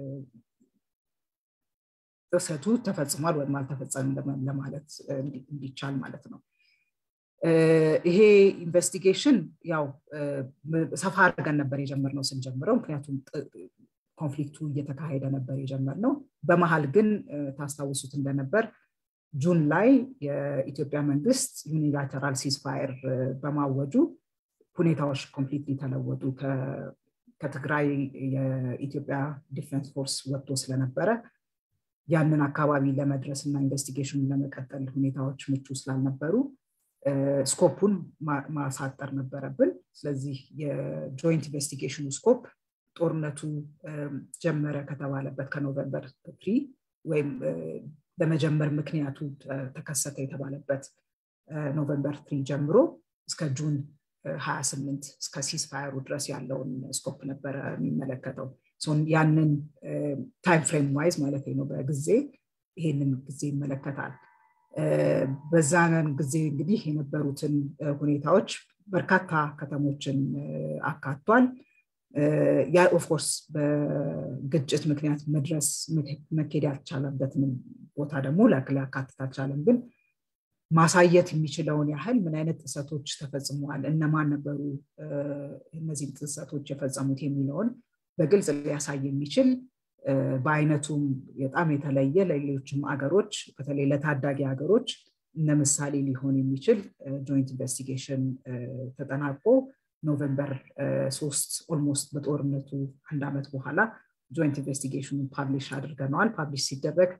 ጥሰቱ ተፈጽሟል ወይም አልተፈጸምም ለማለት እንዲቻል ማለት ነው ይሄ ኢንቨስቲጌሽን ያው ሰፋ አድርገን ነበር የጀመርነው ስንጀምረው ምክንያቱም ኮንፍሊክቱ እየተካሄደ ነበር የጀመርነው በመሀል ግን ታስታውሱት እንደነበር ጁን ላይ የኢትዮጵያ መንግስት ዩኒላተራል ሲስፋየር በማወጁ ሁኔታዎች ኮምፕሊትሊ ተለወጡ ከትግራይ የኢትዮጵያ ዲፌንስ ፎርስ ወጥቶ ስለነበረ ያንን አካባቢ ለመድረስ እና ኢንቨስቲጌሽኑን ለመቀጠል ሁኔታዎች ምቹ ስላልነበሩ ስኮፑን ማሳጠር ነበረብን ስለዚህ የጆይንት ኢንቨስቲጌሽኑ ስኮፕ ጦርነቱ ጀመረ ከተባለበት ከኖቨምበር ትሪ ወይም ለመጀመር ምክንያቱ ተከሰተ የተባለበት ኖቨምበር ትሪ ጀምሮ እስከ ጁን 28 እስከ ሲስፋየሩ ድረስ ያለውን ስኮፕ ነበረ የሚመለከተው ያንን ታይም ፍሬም ዋይዝ ማለት ነው በጊዜ ይሄንን ጊዜ ይመለከታል በዛን ጊዜ እንግዲህ የነበሩትን ሁኔታዎች በርካታ ከተሞችን አካቷል ያ ኦፍኮርስ በግጭት ምክንያት መድረስ መኬድ ያልቻለበትን ቦታ ደግሞ ሊያካትት አልቻለም ግን ማሳየት የሚችለውን ያህል ምን አይነት ጥሰቶች ተፈጽመዋል እነማን ነበሩ እነዚህን ጥሰቶች የፈጸሙት የሚለውን በግልጽ ሊያሳይ የሚችል በአይነቱም በጣም የተለየ ለሌሎችም አገሮች በተለይ ለታዳጊ ሀገሮች እነ ምሳሌ ሊሆን የሚችል ጆይንት ኢንቨስቲጌሽን ተጠናቆ ኖቨምበር ሶስት ኦልሞስት በጦርነቱ አንድ ዓመት በኋላ ጆይንት ኢንቨስቲጌሽኑን ፓብሊሽ አድርገነዋል ፓብሊሽ ሲደረግ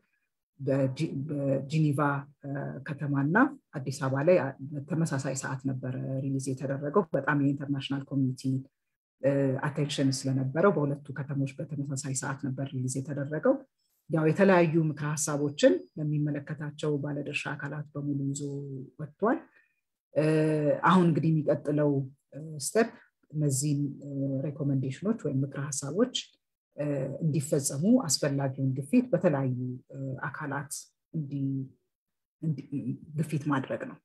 በጂኒቫ ከተማና አዲስ አበባ ላይ ተመሳሳይ ሰዓት ነበረ ሪሊዝ የተደረገው በጣም የኢንተርናሽናል ኮሚኒቲ አቴንሽን ስለነበረው በሁለቱ ከተሞች በተመሳሳይ ሰዓት ነበር ሪሊዝ የተደረገው ያው የተለያዩ ምክረ ሀሳቦችን ለሚመለከታቸው ባለድርሻ አካላት በሙሉ ይዞ ወጥቷል አሁን እንግዲህ የሚቀጥለው ስተፕ እነዚህን ሬኮሜንዴሽኖች ወይም ምክረ ሀሳቦች እንዲፈጸሙ አስፈላጊውን ግፊት በተለያዩ አካላት ግፊት ማድረግ ነው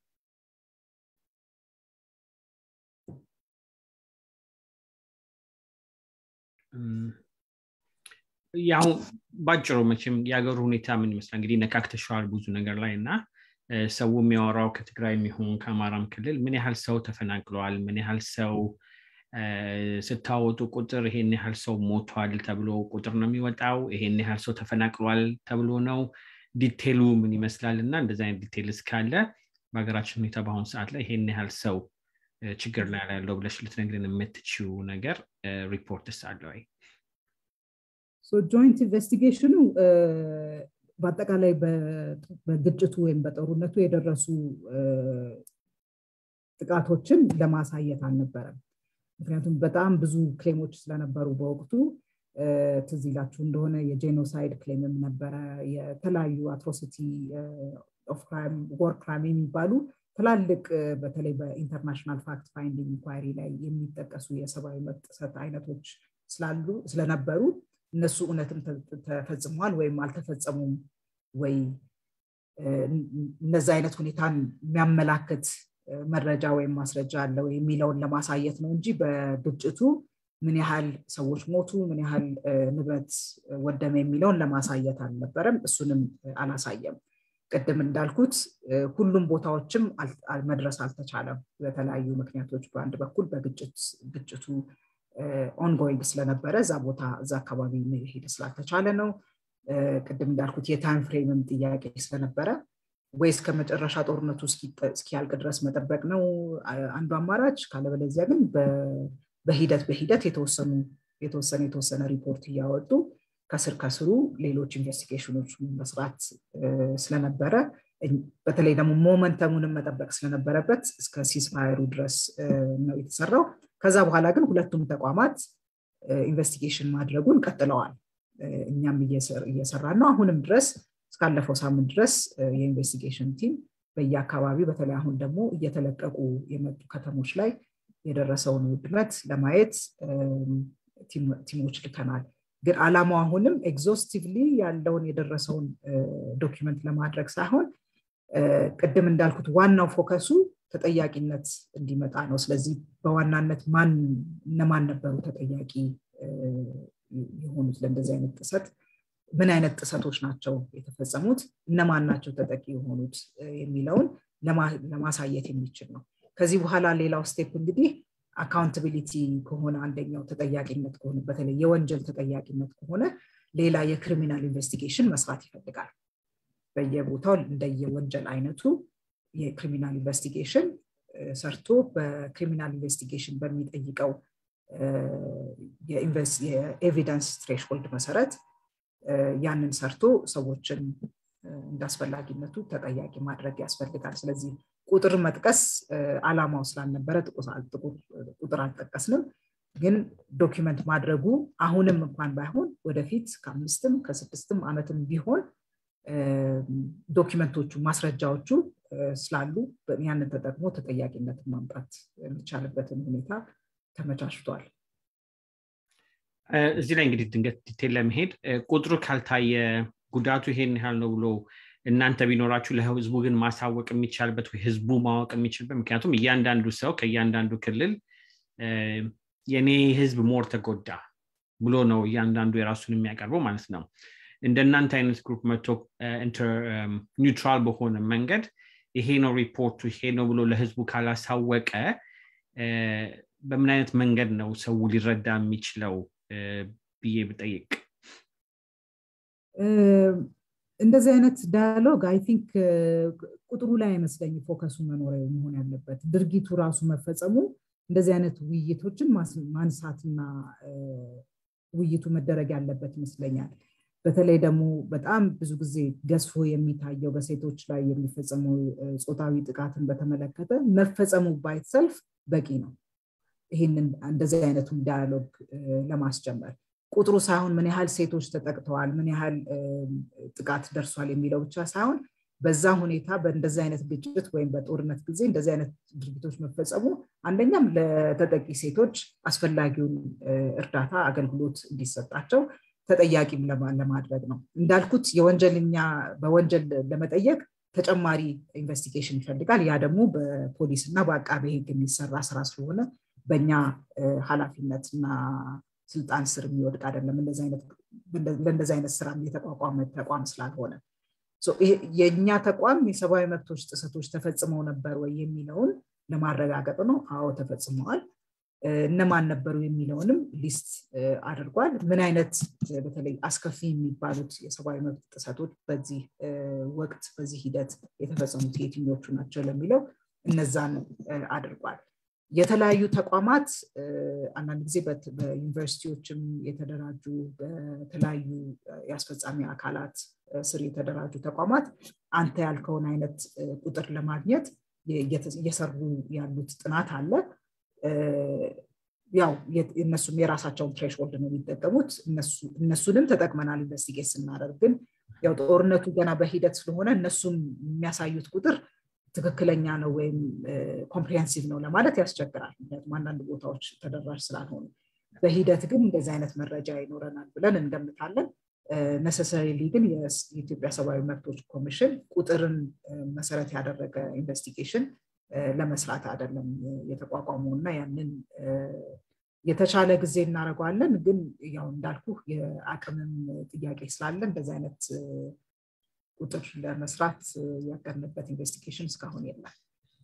ያው ባጭሩ መቼም የሀገሩ ሁኔታ ምን ይመስላል እንግዲህ ነካክተሸዋል ብዙ ነገር ላይ እና ሰው የሚያወራው ከትግራይ የሚሆን ከአማራም ክልል ምን ያህል ሰው ተፈናቅለዋል ምን ያህል ሰው ስታወጡ ቁጥር ይሄን ያህል ሰው ሞቷል ተብሎ ቁጥር ነው የሚወጣው ይሄን ያህል ሰው ተፈናቅሏል ተብሎ ነው ዲቴሉ ምን ይመስላል እና እንደዚ አይነት ዲቴል እስካለ በሀገራችን ሁኔታ በአሁኑ ሰዓት ላይ ይሄን ያህል ሰው ችግር ላይ ያለው ብለሽ ልትነግርን የምትችው ነገር ሪፖርትስ አለ ወይ ጆይንት ኢንቨስቲጌሽኑ በአጠቃላይ በግጭቱ ወይም በጦርነቱ የደረሱ ጥቃቶችን ለማሳየት አልነበረም ምክንያቱም በጣም ብዙ ክሌሞች ስለነበሩ በወቅቱ ትዝ ይላችሁ እንደሆነ የጄኖሳይድ ክሌምም ነበረ የተለያዩ አትሮሲቲ ኦፍ ክራይም ወር ክራይም የሚባሉ ትላልቅ በተለይ በኢንተርናሽናል ፋክት ፋይንዲንግ ኢንኳሪ ላይ የሚጠቀሱ የሰብአዊ መብት ጥሰት አይነቶች ስላሉ ስለነበሩ እነሱ እውነትም ተፈጽመዋል ወይም አልተፈጸሙም ወይ እነዚ አይነት ሁኔታን የሚያመላክት መረጃ ወይም ማስረጃ አለው የሚለውን ለማሳየት ነው እንጂ በግጭቱ ምን ያህል ሰዎች ሞቱ ምን ያህል ንብረት ወደመ የሚለውን ለማሳየት አልነበረም እሱንም አላሳየም ቅድም እንዳልኩት ሁሉም ቦታዎችም መድረስ አልተቻለም በተለያዩ ምክንያቶች በአንድ በኩል በግጭቱ ኦንጎይንግ ስለነበረ እዛ ቦታ እዛ አካባቢ መሄድ ስላልተቻለ ነው ቅድም እንዳልኩት የታይም ፍሬምም ጥያቄ ስለነበረ ወይ እስከ መጨረሻ ጦርነቱ እስኪያልቅ ድረስ መጠበቅ ነው አንዱ አማራጭ ካለበለዚያ ግን በሂደት በሂደት የተወሰኑ የተወሰነ የተወሰነ ሪፖርት እያወጡ ከስር ከስሩ ሌሎች ኢንቨስቲጌሽኖች መስራት ስለነበረ በተለይ ደግሞ ሞመንተሙንም መጠበቅ ስለነበረበት እስከ ሲስፋየሩ ድረስ ነው የተሰራው ከዛ በኋላ ግን ሁለቱም ተቋማት ኢንቨስቲጌሽን ማድረጉን ቀጥለዋል እኛም እየሰራ ነው አሁንም ድረስ እስካለፈው ሳምንት ድረስ የኢንቨስቲጌሽን ቲም በየአካባቢው በተለይ አሁን ደግሞ እየተለቀቁ የመጡ ከተሞች ላይ የደረሰውን ውድመት ለማየት ቲሞች ልከናል ግን አላማው አሁንም ኤግዞስቲቭሊ ያለውን የደረሰውን ዶኪመንት ለማድረግ ሳይሆን ቅድም እንዳልኩት ዋናው ፎከሱ ተጠያቂነት እንዲመጣ ነው ስለዚህ በዋናነት ማን እነማን ነበሩ ተጠያቂ የሆኑት ለእንደዚህ አይነት ጥሰት ምን አይነት ጥሰቶች ናቸው የተፈጸሙት እነማን ናቸው ተጠቂ የሆኑት የሚለውን ለማሳየት የሚችል ነው ከዚህ በኋላ ሌላው ስቴፕ እንግዲህ አካውንታቢሊቲ ከሆነ አንደኛው ተጠያቂነት ከሆነ በተለይ የወንጀል ተጠያቂነት ከሆነ ሌላ የክሪሚናል ኢንቨስቲጌሽን መስራት ይፈልጋል በየቦታው እንደየወንጀል አይነቱ የክሪሚናል ኢንቨስቲጌሽን ሰርቶ በክሪሚናል ኢንቨስቲጌሽን በሚጠይቀው የኤቪደንስ ትሬሽሆልድ መሰረት ያንን ሰርቶ ሰዎችን እንዳስፈላጊነቱ ተጠያቂ ማድረግ ያስፈልጋል ስለዚህ ቁጥር መጥቀስ አላማው ስላልነበረ ቁጥር አልጠቀስንም ግን ዶኪመንት ማድረጉ አሁንም እንኳን ባይሆን ወደፊት ከአምስትም ከስድስትም ዓመትም ቢሆን ዶኪመንቶቹ ማስረጃዎቹ ስላሉ ያንን ተጠቅሞ ተጠያቂነትን ማምጣት የሚቻልበትን ሁኔታ ተመቻችቷል እዚህ ላይ እንግዲህ ድንገት ዲቴል ለመሄድ ቁጥሩ ካልታየ ጉዳቱ ይሄን ያህል ነው ብሎ እናንተ ቢኖራችሁ ለህዝቡ ግን ማሳወቅ የሚቻልበት ወይ ህዝቡ ማወቅ የሚችልበት ምክንያቱም እያንዳንዱ ሰው ከእያንዳንዱ ክልል የኔ ህዝብ ሞር ተጎዳ ብሎ ነው እያንዳንዱ የራሱን የሚያቀርበው ማለት ነው እንደናንተ አይነት ግሩፕ መቶ ኒውትራል በሆነ መንገድ ይሄ ነው ሪፖርቱ ይሄ ነው ብሎ ለህዝቡ ካላሳወቀ በምን አይነት መንገድ ነው ሰው ሊረዳ የሚችለው ብዬ ብጠይቅ እንደዚህ አይነት ዳያሎግ አይ ቲንክ ቁጥሩ ላይ አይመስለኝ ፎከሱ መኖር መሆን ያለበት ድርጊቱ ራሱ መፈጸሙ እንደዚህ አይነት ውይይቶችን ማንሳትና ውይይቱ መደረግ ያለበት ይመስለኛል በተለይ ደግሞ በጣም ብዙ ጊዜ ገዝፎ የሚታየው በሴቶች ላይ የሚፈጸመው ጾታዊ ጥቃትን በተመለከተ መፈጸሙ ባይትሰልፍ በቂ ነው ይህንን እንደዚህ አይነቱን ዳያሎግ ለማስጀመር ቁጥሩ ሳይሆን ምን ያህል ሴቶች ተጠቅተዋል ምን ያህል ጥቃት ደርሷል የሚለው ብቻ ሳይሆን በዛ ሁኔታ በእንደዚህ አይነት ግጭት ወይም በጦርነት ጊዜ እንደዚህ አይነት ድርጊቶች መፈጸሙ አንደኛም ለተጠቂ ሴቶች አስፈላጊውን እርዳታ አገልግሎት እንዲሰጣቸው ተጠያቂም ለማድረግ ነው እንዳልኩት የወንጀልኛ በወንጀል ለመጠየቅ ተጨማሪ ኢንቨስቲጌሽን ይፈልጋል ያ ደግሞ በፖሊስ እና በአቃቤ ህግ የሚሰራ ስራ ስለሆነ በእኛ ኃላፊነት እና ስልጣን ስር የሚወድቅ አይደለም ለእንደዚህ አይነት ስራ የተቋቋመ ተቋም ስላልሆነ የእኛ ተቋም የሰብአዊ መብቶች ጥሰቶች ተፈጽመው ነበር ወይ የሚለውን ለማረጋገጥ ነው አዎ ተፈጽመዋል እነማን ነበሩ የሚለውንም ሊስት አድርጓል ምን አይነት በተለይ አስከፊ የሚባሉት የሰብአዊ መብት ጥሰቶች በዚህ ወቅት በዚህ ሂደት የተፈጸሙት የትኞቹ ናቸው ለሚለው እነዛን አድርጓል የተለያዩ ተቋማት አንዳንድ ጊዜ በዩኒቨርሲቲዎችም የተደራጁ በተለያዩ የአስፈጻሚ አካላት ስር የተደራጁ ተቋማት አንተ ያልከውን አይነት ቁጥር ለማግኘት እየሰሩ ያሉት ጥናት አለ ያው እነሱም የራሳቸውን ትሬሽሆልድ ነው የሚጠቀሙት እነሱንም ተጠቅመናል ኢንቨስቲጌት ስናደርግ ግን ያው ጦርነቱ ገና በሂደት ስለሆነ እነሱም የሚያሳዩት ቁጥር ትክክለኛ ነው ወይም ኮምፕሪሄንሲቭ ነው ለማለት ያስቸግራል ምክንያቱም አንዳንድ ቦታዎች ተደራሽ ስላልሆኑ በሂደት ግን እንደዚህ አይነት መረጃ ይኖረናል ብለን እንገምታለን ነሰሰሪሊ ግን የኢትዮጵያ ሰብአዊ መብቶች ኮሚሽን ቁጥርን መሰረት ያደረገ ኢንቨስቲጌሽን ለመስራት አይደለም የተቋቋመው እና ያንን የተቻለ ጊዜ እናደርገዋለን ግን ያው እንዳልኩ የአቅምም ጥያቄ ስላለ እንደዚህ አይነት ቁጥር ለመስራት ያቀርንበት ኢንቨስቲጌሽን እስካሁን የለም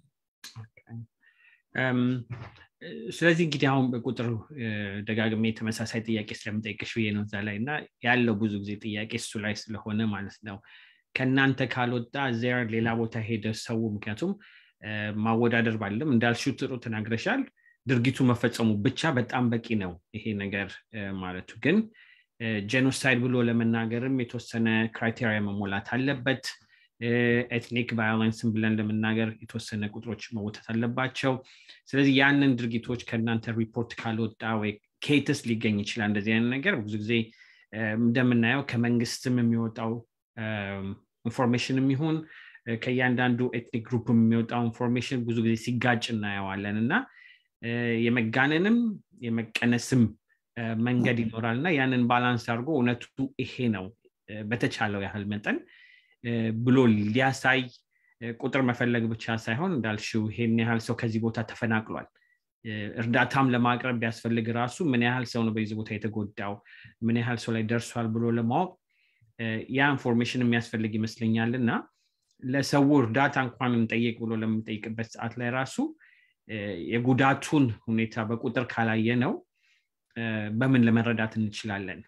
ስለዚህ እንግዲህ አሁን በቁጥር ደጋግሜ ተመሳሳይ ጥያቄ ስለምጠይቅሽ ብዬ ነው እዛ ላይ እና ያለው ብዙ ጊዜ ጥያቄ እሱ ላይ ስለሆነ ማለት ነው ከእናንተ ካልወጣ ዜር ሌላ ቦታ ሄደ ሰው ምክንያቱም ማወዳደር ባለም እንዳልሽው ጥሩ ተናግረሻል ድርጊቱ መፈጸሙ ብቻ በጣም በቂ ነው ይሄ ነገር ማለቱ ግን ጄኖሳይድ ብሎ ለመናገርም የተወሰነ ክራይቴሪያ መሞላት አለበት ኤትኒክ ቫዮለንስን ብለን ለመናገር የተወሰነ ቁጥሮች መወተት አለባቸው ስለዚህ ያንን ድርጊቶች ከእናንተ ሪፖርት ካልወጣ ወይ ኬትስ ሊገኝ ይችላል እንደዚህ አይነት ነገር ብዙ ጊዜ እንደምናየው ከመንግስትም የሚወጣው ኢንፎርሜሽን የሚሆን ከእያንዳንዱ ኤትኒክ ግሩፕ የሚወጣው ኢንፎርሜሽን ብዙ ጊዜ ሲጋጭ እናየዋለን እና የመጋነንም የመቀነስም መንገድ ይኖራል እና ያንን ባላንስ አድርጎ እውነቱ ይሄ ነው በተቻለው ያህል መጠን ብሎ ሊያሳይ ቁጥር መፈለግ ብቻ ሳይሆን እንዳልሽው ይሄን ያህል ሰው ከዚህ ቦታ ተፈናቅሏል እርዳታም ለማቅረብ ቢያስፈልግ ራሱ ምን ያህል ሰው ነው በዚህ ቦታ የተጎዳው ምን ያህል ሰው ላይ ደርሷል ብሎ ለማወቅ ያ ኢንፎርሜሽን የሚያስፈልግ ይመስለኛል እና ለሰው እርዳታ እንኳን እንጠይቅ ብሎ ለምንጠይቅበት ሰዓት ላይ ራሱ የጉዳቱን ሁኔታ በቁጥር ካላየ ነው በምን ለመረዳት እንችላለን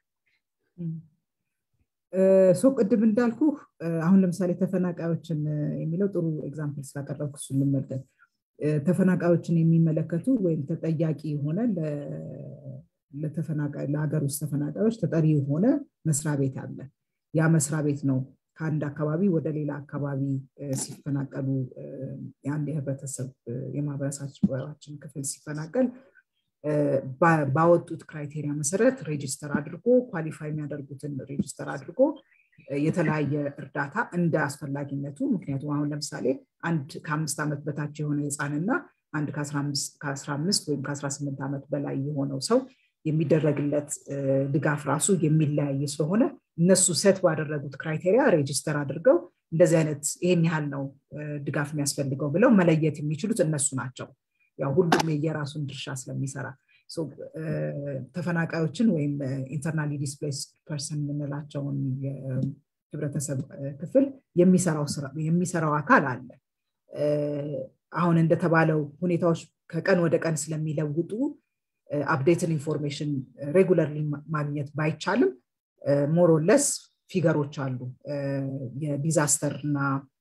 ሶ ቅድም እንዳልኩ አሁን ለምሳሌ ተፈናቃዮችን የሚለው ጥሩ ኤግዛምፕል ስላቀረብኩ እሱ እንመልከት ተፈናቃዮችን የሚመለከቱ ወይም ተጠያቂ የሆነ ለሀገር ውስጥ ተፈናቃዮች ተጠሪ የሆነ መስሪያ ቤት አለ ያ መስሪያ ቤት ነው ከአንድ አካባቢ ወደ ሌላ አካባቢ ሲፈናቀሉ የአንድ የህብረተሰብ የማህበረሰባችን ክፍል ሲፈናቀል ባወጡት ክራይቴሪያ መሰረት ሬጅስተር አድርጎ ኳሊፋይ የሚያደርጉትን ሬጅስተር አድርጎ የተለያየ እርዳታ እንደ አስፈላጊነቱ ምክንያቱም አሁን ለምሳሌ አንድ ከአምስት ዓመት በታች የሆነ ህፃንና አንድ ከአስራ አምስት ወይም ከአስራ ስምንት ዓመት በላይ የሆነው ሰው የሚደረግለት ድጋፍ ራሱ የሚለያይ ስለሆነ እነሱ ሰት ባደረጉት ክራይቴሪያ ሬጅስተር አድርገው እንደዚህ አይነት ይሄን ያህል ነው ድጋፍ የሚያስፈልገው ብለው መለየት የሚችሉት እነሱ ናቸው ያው ሁሉም የየራሱን ድርሻ ስለሚሰራ ተፈናቃዮችን ወይም ኢንተርናሊ ዲስፕሌስ ፐርሰን የምንላቸውን የህብረተሰብ ክፍል የሚሰራው አካል አለ አሁን እንደተባለው ሁኔታዎች ከቀን ወደ ቀን ስለሚለውጡ አፕዴትን ኢንፎርሜሽን ሬጉለርሊ ማግኘት ባይቻልም ሞሮለስ ፊገሮች አሉ የዲዛስተር እና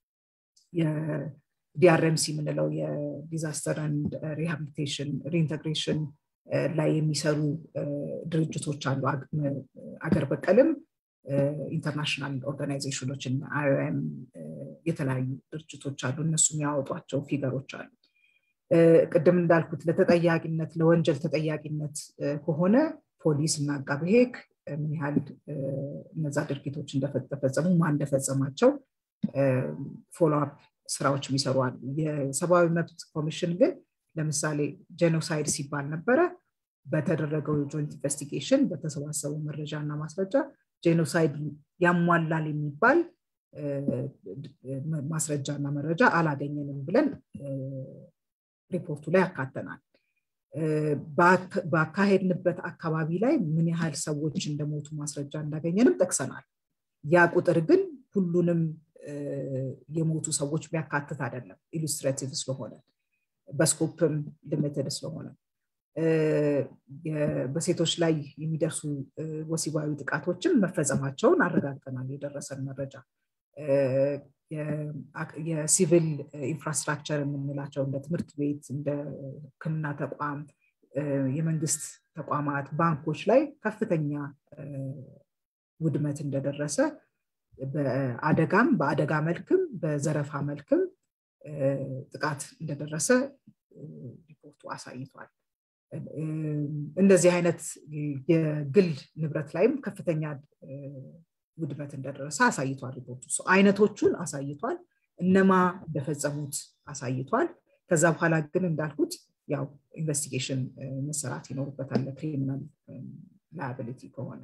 ዲአርኤምሲ የምንለው የዲዛስተር ንድ ሪሃቢሊቴሽን ሪኢንተግሬሽን ላይ የሚሰሩ ድርጅቶች አሉ አገር በቀልም ኢንተርናሽናል ኦርጋናይዜሽኖችን አይኦኤም የተለያዩ ድርጅቶች አሉ እነሱ የሚያወጧቸው ፊገሮች አሉ ቅድም እንዳልኩት ለተጠያቂነት ለወንጀል ተጠያቂነት ከሆነ ፖሊስ እና አቃቤ ህግ ምን ያህል እነዛ ድርጊቶች እንደተፈጸሙ ማን እንደፈጸማቸው ፎሎአፕ ስራዎች የሚሰሩ አሉ የሰብአዊ መብት ኮሚሽን ግን ለምሳሌ ጄኖሳይድ ሲባል ነበረ በተደረገው የጆይንት ኢንቨስቲጌሽን በተሰባሰቡ መረጃ እና ማስረጃ ጄኖሳይድ ያሟላል የሚባል ማስረጃ እና መረጃ አላገኘንም ብለን ሪፖርቱ ላይ ያካተናል ባካሄድንበት አካባቢ ላይ ምን ያህል ሰዎች እንደሞቱ ማስረጃ እንዳገኘንም ጠቅሰናል ያ ቁጥር ግን ሁሉንም የሞቱ ሰዎች የሚያካትት አይደለም ኢሉስትሬቲቭ ስለሆነ በስኮፕም ልምትድ ስለሆነ በሴቶች ላይ የሚደርሱ ወሲባዊ ጥቃቶችን መፈጸማቸውን አረጋግጠናል የደረሰን መረጃ የሲቪል ኢንፍራስትራክቸር የምንላቸው እንደ ትምህርት ቤት እንደ ህክምና ተቋም የመንግስት ተቋማት ባንኮች ላይ ከፍተኛ ውድመት እንደደረሰ በአደጋም በአደጋ መልክም በዘረፋ መልክም ጥቃት እንደደረሰ ሪፖርቱ አሳይቷል እንደዚህ አይነት የግል ንብረት ላይም ከፍተኛ ውድመት እንደደረሰ አሳይቷል ሪፖርቱ አይነቶቹን አሳይቷል እነማ እንደፈጸሙት አሳይቷል ከዛ በኋላ ግን እንዳልኩት ያው ኢንቨስቲጌሽን መሰራት ይኖርበታል ለክሪሚናል ላያቢሊቲ ከሆነ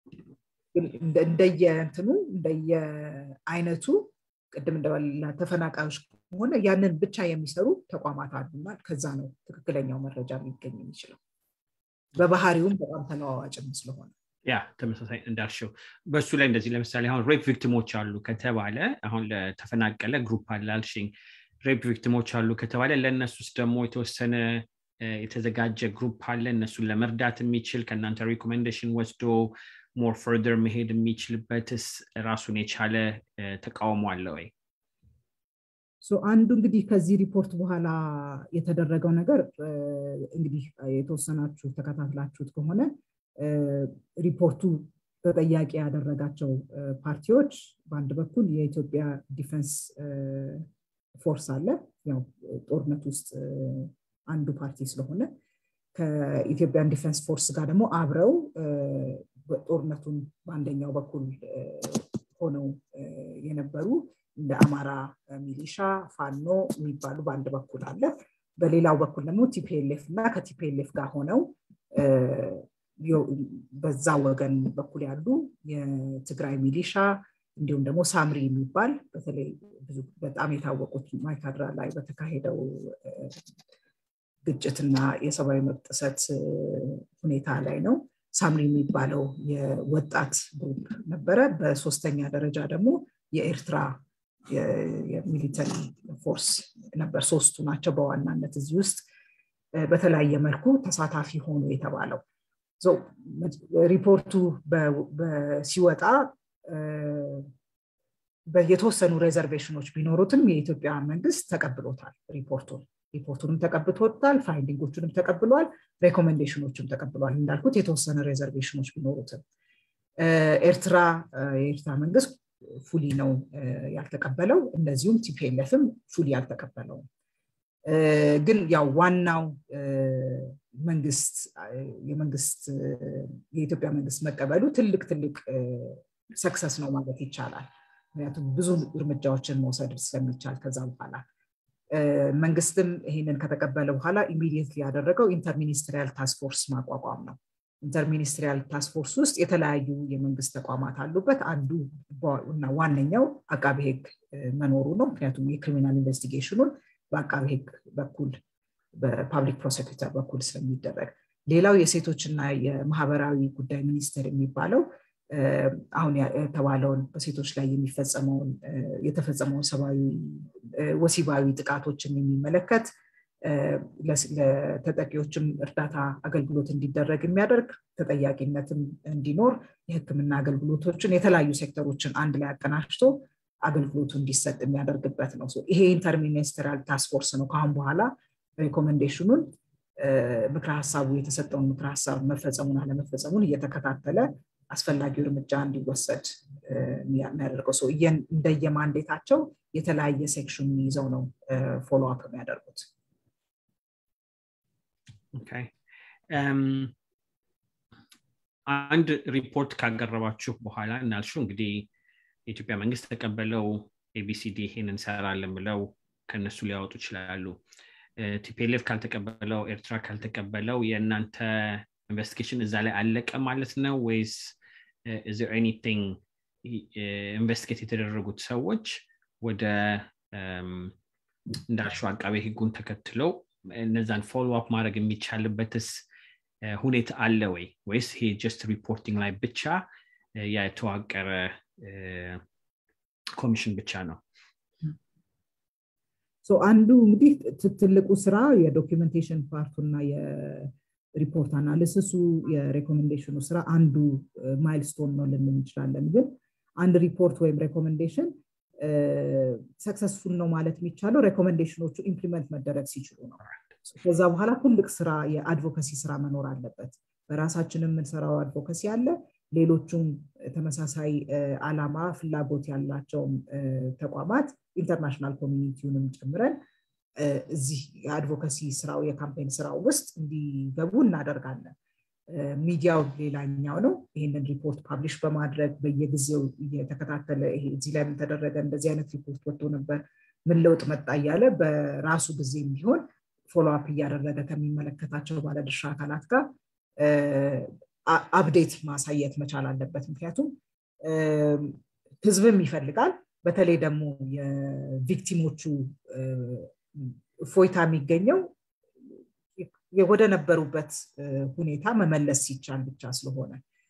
እንደየእንትኑ እንደየአይነቱ ቅድም እንደበላ ተፈናቃዮች ከሆነ ያንን ብቻ የሚሰሩ ተቋማት አሉና ከዛ ነው ትክክለኛው መረጃ ሊገኝ የሚችለው በባህሪውም በጣም ተለዋዋጭም ስለሆነ ያ ተመሳሳይ እንዳልሽው በእሱ ላይ እንደዚህ ለምሳሌ አሁን ሬፕ ቪክቲሞች አሉ ከተባለ አሁን ለተፈናቀለ ግሩፕ አለ አልሽኝ ሬፕ ቪክቲሞች አሉ ከተባለ ለእነሱስ ደግሞ የተወሰነ የተዘጋጀ ግሩፕ አለ እነሱን ለመርዳት የሚችል ከእናንተ ሪኮሜንዴሽን ወስዶ ሞር ፈርደር መሄድ የሚችልበትስ ራሱን የቻለ ተቃውሞ አለ ወይ አንዱ እንግዲህ ከዚህ ሪፖርት በኋላ የተደረገው ነገር እንግዲህ የተወሰናችሁ ተከታትላችሁት ከሆነ ሪፖርቱ ተጠያቂ ያደረጋቸው ፓርቲዎች በአንድ በኩል የኢትዮጵያ ዲፌንስ ፎርስ አለ ያው ጦርነት ውስጥ አንዱ ፓርቲ ስለሆነ ከኢትዮጵያን ዲፌንስ ፎርስ ጋር ደግሞ አብረው ጦርነቱን በአንደኛው በኩል ሆነው የነበሩ እንደ አማራ ሚሊሻ ፋኖ የሚባሉ በአንድ በኩል አለ በሌላው በኩል ደግሞ ቲፒኤልኤፍ እና ከቲፒኤልኤፍ ጋር ሆነው በዛ ወገን በኩል ያሉ የትግራይ ሚሊሻ እንዲሁም ደግሞ ሳምሪ የሚባል በተለይ በጣም የታወቁት ማይካድራ ላይ በተካሄደው ግጭትና የሰብአዊ መብት ጥሰት ሁኔታ ላይ ነው ሳምሪ የሚባለው የወጣት ግሩፕ ነበረ በሶስተኛ ደረጃ ደግሞ የኤርትራ የሚሊተሪ ፎርስ ነበር ሶስቱ ናቸው በዋናነት እዚህ ውስጥ በተለያየ መልኩ ተሳታፊ ሆኑ የተባለው ሪፖርቱ ሲወጣ የተወሰኑ ሬዘርቬሽኖች ቢኖሩትም የኢትዮጵያ መንግስት ተቀብሎታል ሪፖርቱን ሪፖርቱንም ተቀብቶታል ፋይንዲንጎቹንም ተቀብሏል ሬኮሜንዴሽኖችም ተቀብሏል እንዳልኩት የተወሰነ ሬዘርቬሽኖች ቢኖሩትም ኤርትራ የኤርትራ መንግስት ፉሊ ነው ያልተቀበለው እንደዚሁም ቲፒኤልኤፍም ፉሊ ያልተቀበለውም ግን ያው ዋናው መንግስት የመንግስት የኢትዮጵያ መንግስት መቀበሉ ትልቅ ትልቅ ሰክሰስ ነው ማለት ይቻላል ምክንያቱም ብዙ እርምጃዎችን መውሰድ ስለሚቻል ከዛ በኋላ መንግስትም ይህንን ከተቀበለ በኋላ ኢሚዲየትሊ ያደረገው ኢንተርሚኒስትሪያል ታስፎርስ ማቋቋም ነው ኢንተርሚኒስትሪያል ታስፎርስ ውስጥ የተለያዩ የመንግስት ተቋማት አሉበት አንዱ እና ዋነኛው አቃቢ ህግ መኖሩ ነው ምክንያቱም የክሪሚናል ኢንቨስቲጌሽኑን በአቃቢ ህግ በኩል በፓብሊክ ፕሮሴኪተር በኩል ስለሚደረግ ሌላው የሴቶችና የማህበራዊ ጉዳይ ሚኒስቴር የሚባለው አሁን የተባለውን በሴቶች ላይ የሚፈጸመውን የተፈጸመውን ሰብአዊ ወሲባዊ ጥቃቶችን የሚመለከት ለተጠቂዎችም እርዳታ አገልግሎት እንዲደረግ የሚያደርግ ተጠያቂነትም እንዲኖር የህክምና አገልግሎቶችን የተለያዩ ሴክተሮችን አንድ ላይ አቀናጅቶ አገልግሎቱ እንዲሰጥ የሚያደርግበት ነው ይሄ ኢንተርሚኒስትሪያል ታስፎርስ ነው ከአሁን በኋላ ሬኮሜንዴሽኑን ምክረ ሀሳቡ የተሰጠውን ምክረ ሀሳብ መፈጸሙን አለመፈጸሙን እየተከታተለ አስፈላጊው እርምጃ እንዲወሰድ የሚያደርገው ሰው እንደየማንዴታቸው የተለያየ ሴክሽን ይዘው ነው ፎሎ አፕ የሚያደርጉት አንድ ሪፖርት ካቀረባችሁ በኋላ እናልሹ እንግዲህ የኢትዮጵያ መንግስት ተቀበለው ኤቢሲዲ ይሄን እንሰራለን ብለው ከነሱ ሊያወጡ ይችላሉ ቲፒኤልኤፍ ካልተቀበለው ኤርትራ ካልተቀበለው የእናንተ ኢንቨስቲጌሽን እዛ ላይ አለቀ ማለት ነው ወይስ is there anything ኢንቨስቲጌት የተደረጉት ሰዎች ወደ እንዳልሽው አቃቤ ህጉን ተከትለው እነዛን ፎሎ አፕ ማድረግ የሚቻልበትስ ሁኔታ አለ ወይ ወይስ ይሄ ጀስት ሪፖርቲንግ ላይ ብቻ የተዋቀረ ኮሚሽን ብቻ ነው አንዱ እንግዲህ ትልቁ ስራ የዶኪመንቴሽን ፓርቱና ሪፖርት አናሊሲሱ የሬኮሜንዴሽኑ ስራ አንዱ ማይልስቶን ነው ልንል እንችላለን ግን አንድ ሪፖርት ወይም ሬኮሜንዴሽን ሰክሰስፉል ነው ማለት የሚቻለው ሬኮሜንዴሽኖቹ ኢምፕሊመንት መደረግ ሲችሉ ነው ከዛ በኋላ ትልቅ ስራ የአድቮካሲ ስራ መኖር አለበት በራሳችን የምንሰራው አድቮካሲ አለ ሌሎቹም ተመሳሳይ አላማ ፍላጎት ያላቸውም ተቋማት ኢንተርናሽናል ኮሚኒቲውንም ጨምረን እዚህ የአድቮካሲ ስራው የካምፔን ስራው ውስጥ እንዲገቡ እናደርጋለን ሚዲያው ሌላኛው ነው ይህንን ሪፖርት ፓብሊሽ በማድረግ በየጊዜው እየተከታተለ ይሄ እዚህ ላይ ምን ተደረገ እንደዚህ አይነት ሪፖርት ወጥቶ ነበር ምን ለውጥ መጣ እያለ በራሱ ጊዜ የሚሆን ፎሎአፕ እያደረገ ከሚመለከታቸው ባለድርሻ አካላት ጋር አፕዴት ማሳየት መቻል አለበት ምክንያቱም ህዝብም ይፈልጋል በተለይ ደግሞ የቪክቲሞቹ እፎይታ የሚገኘው ወደ ነበሩበት ሁኔታ መመለስ ሲቻል ብቻ ስለሆነ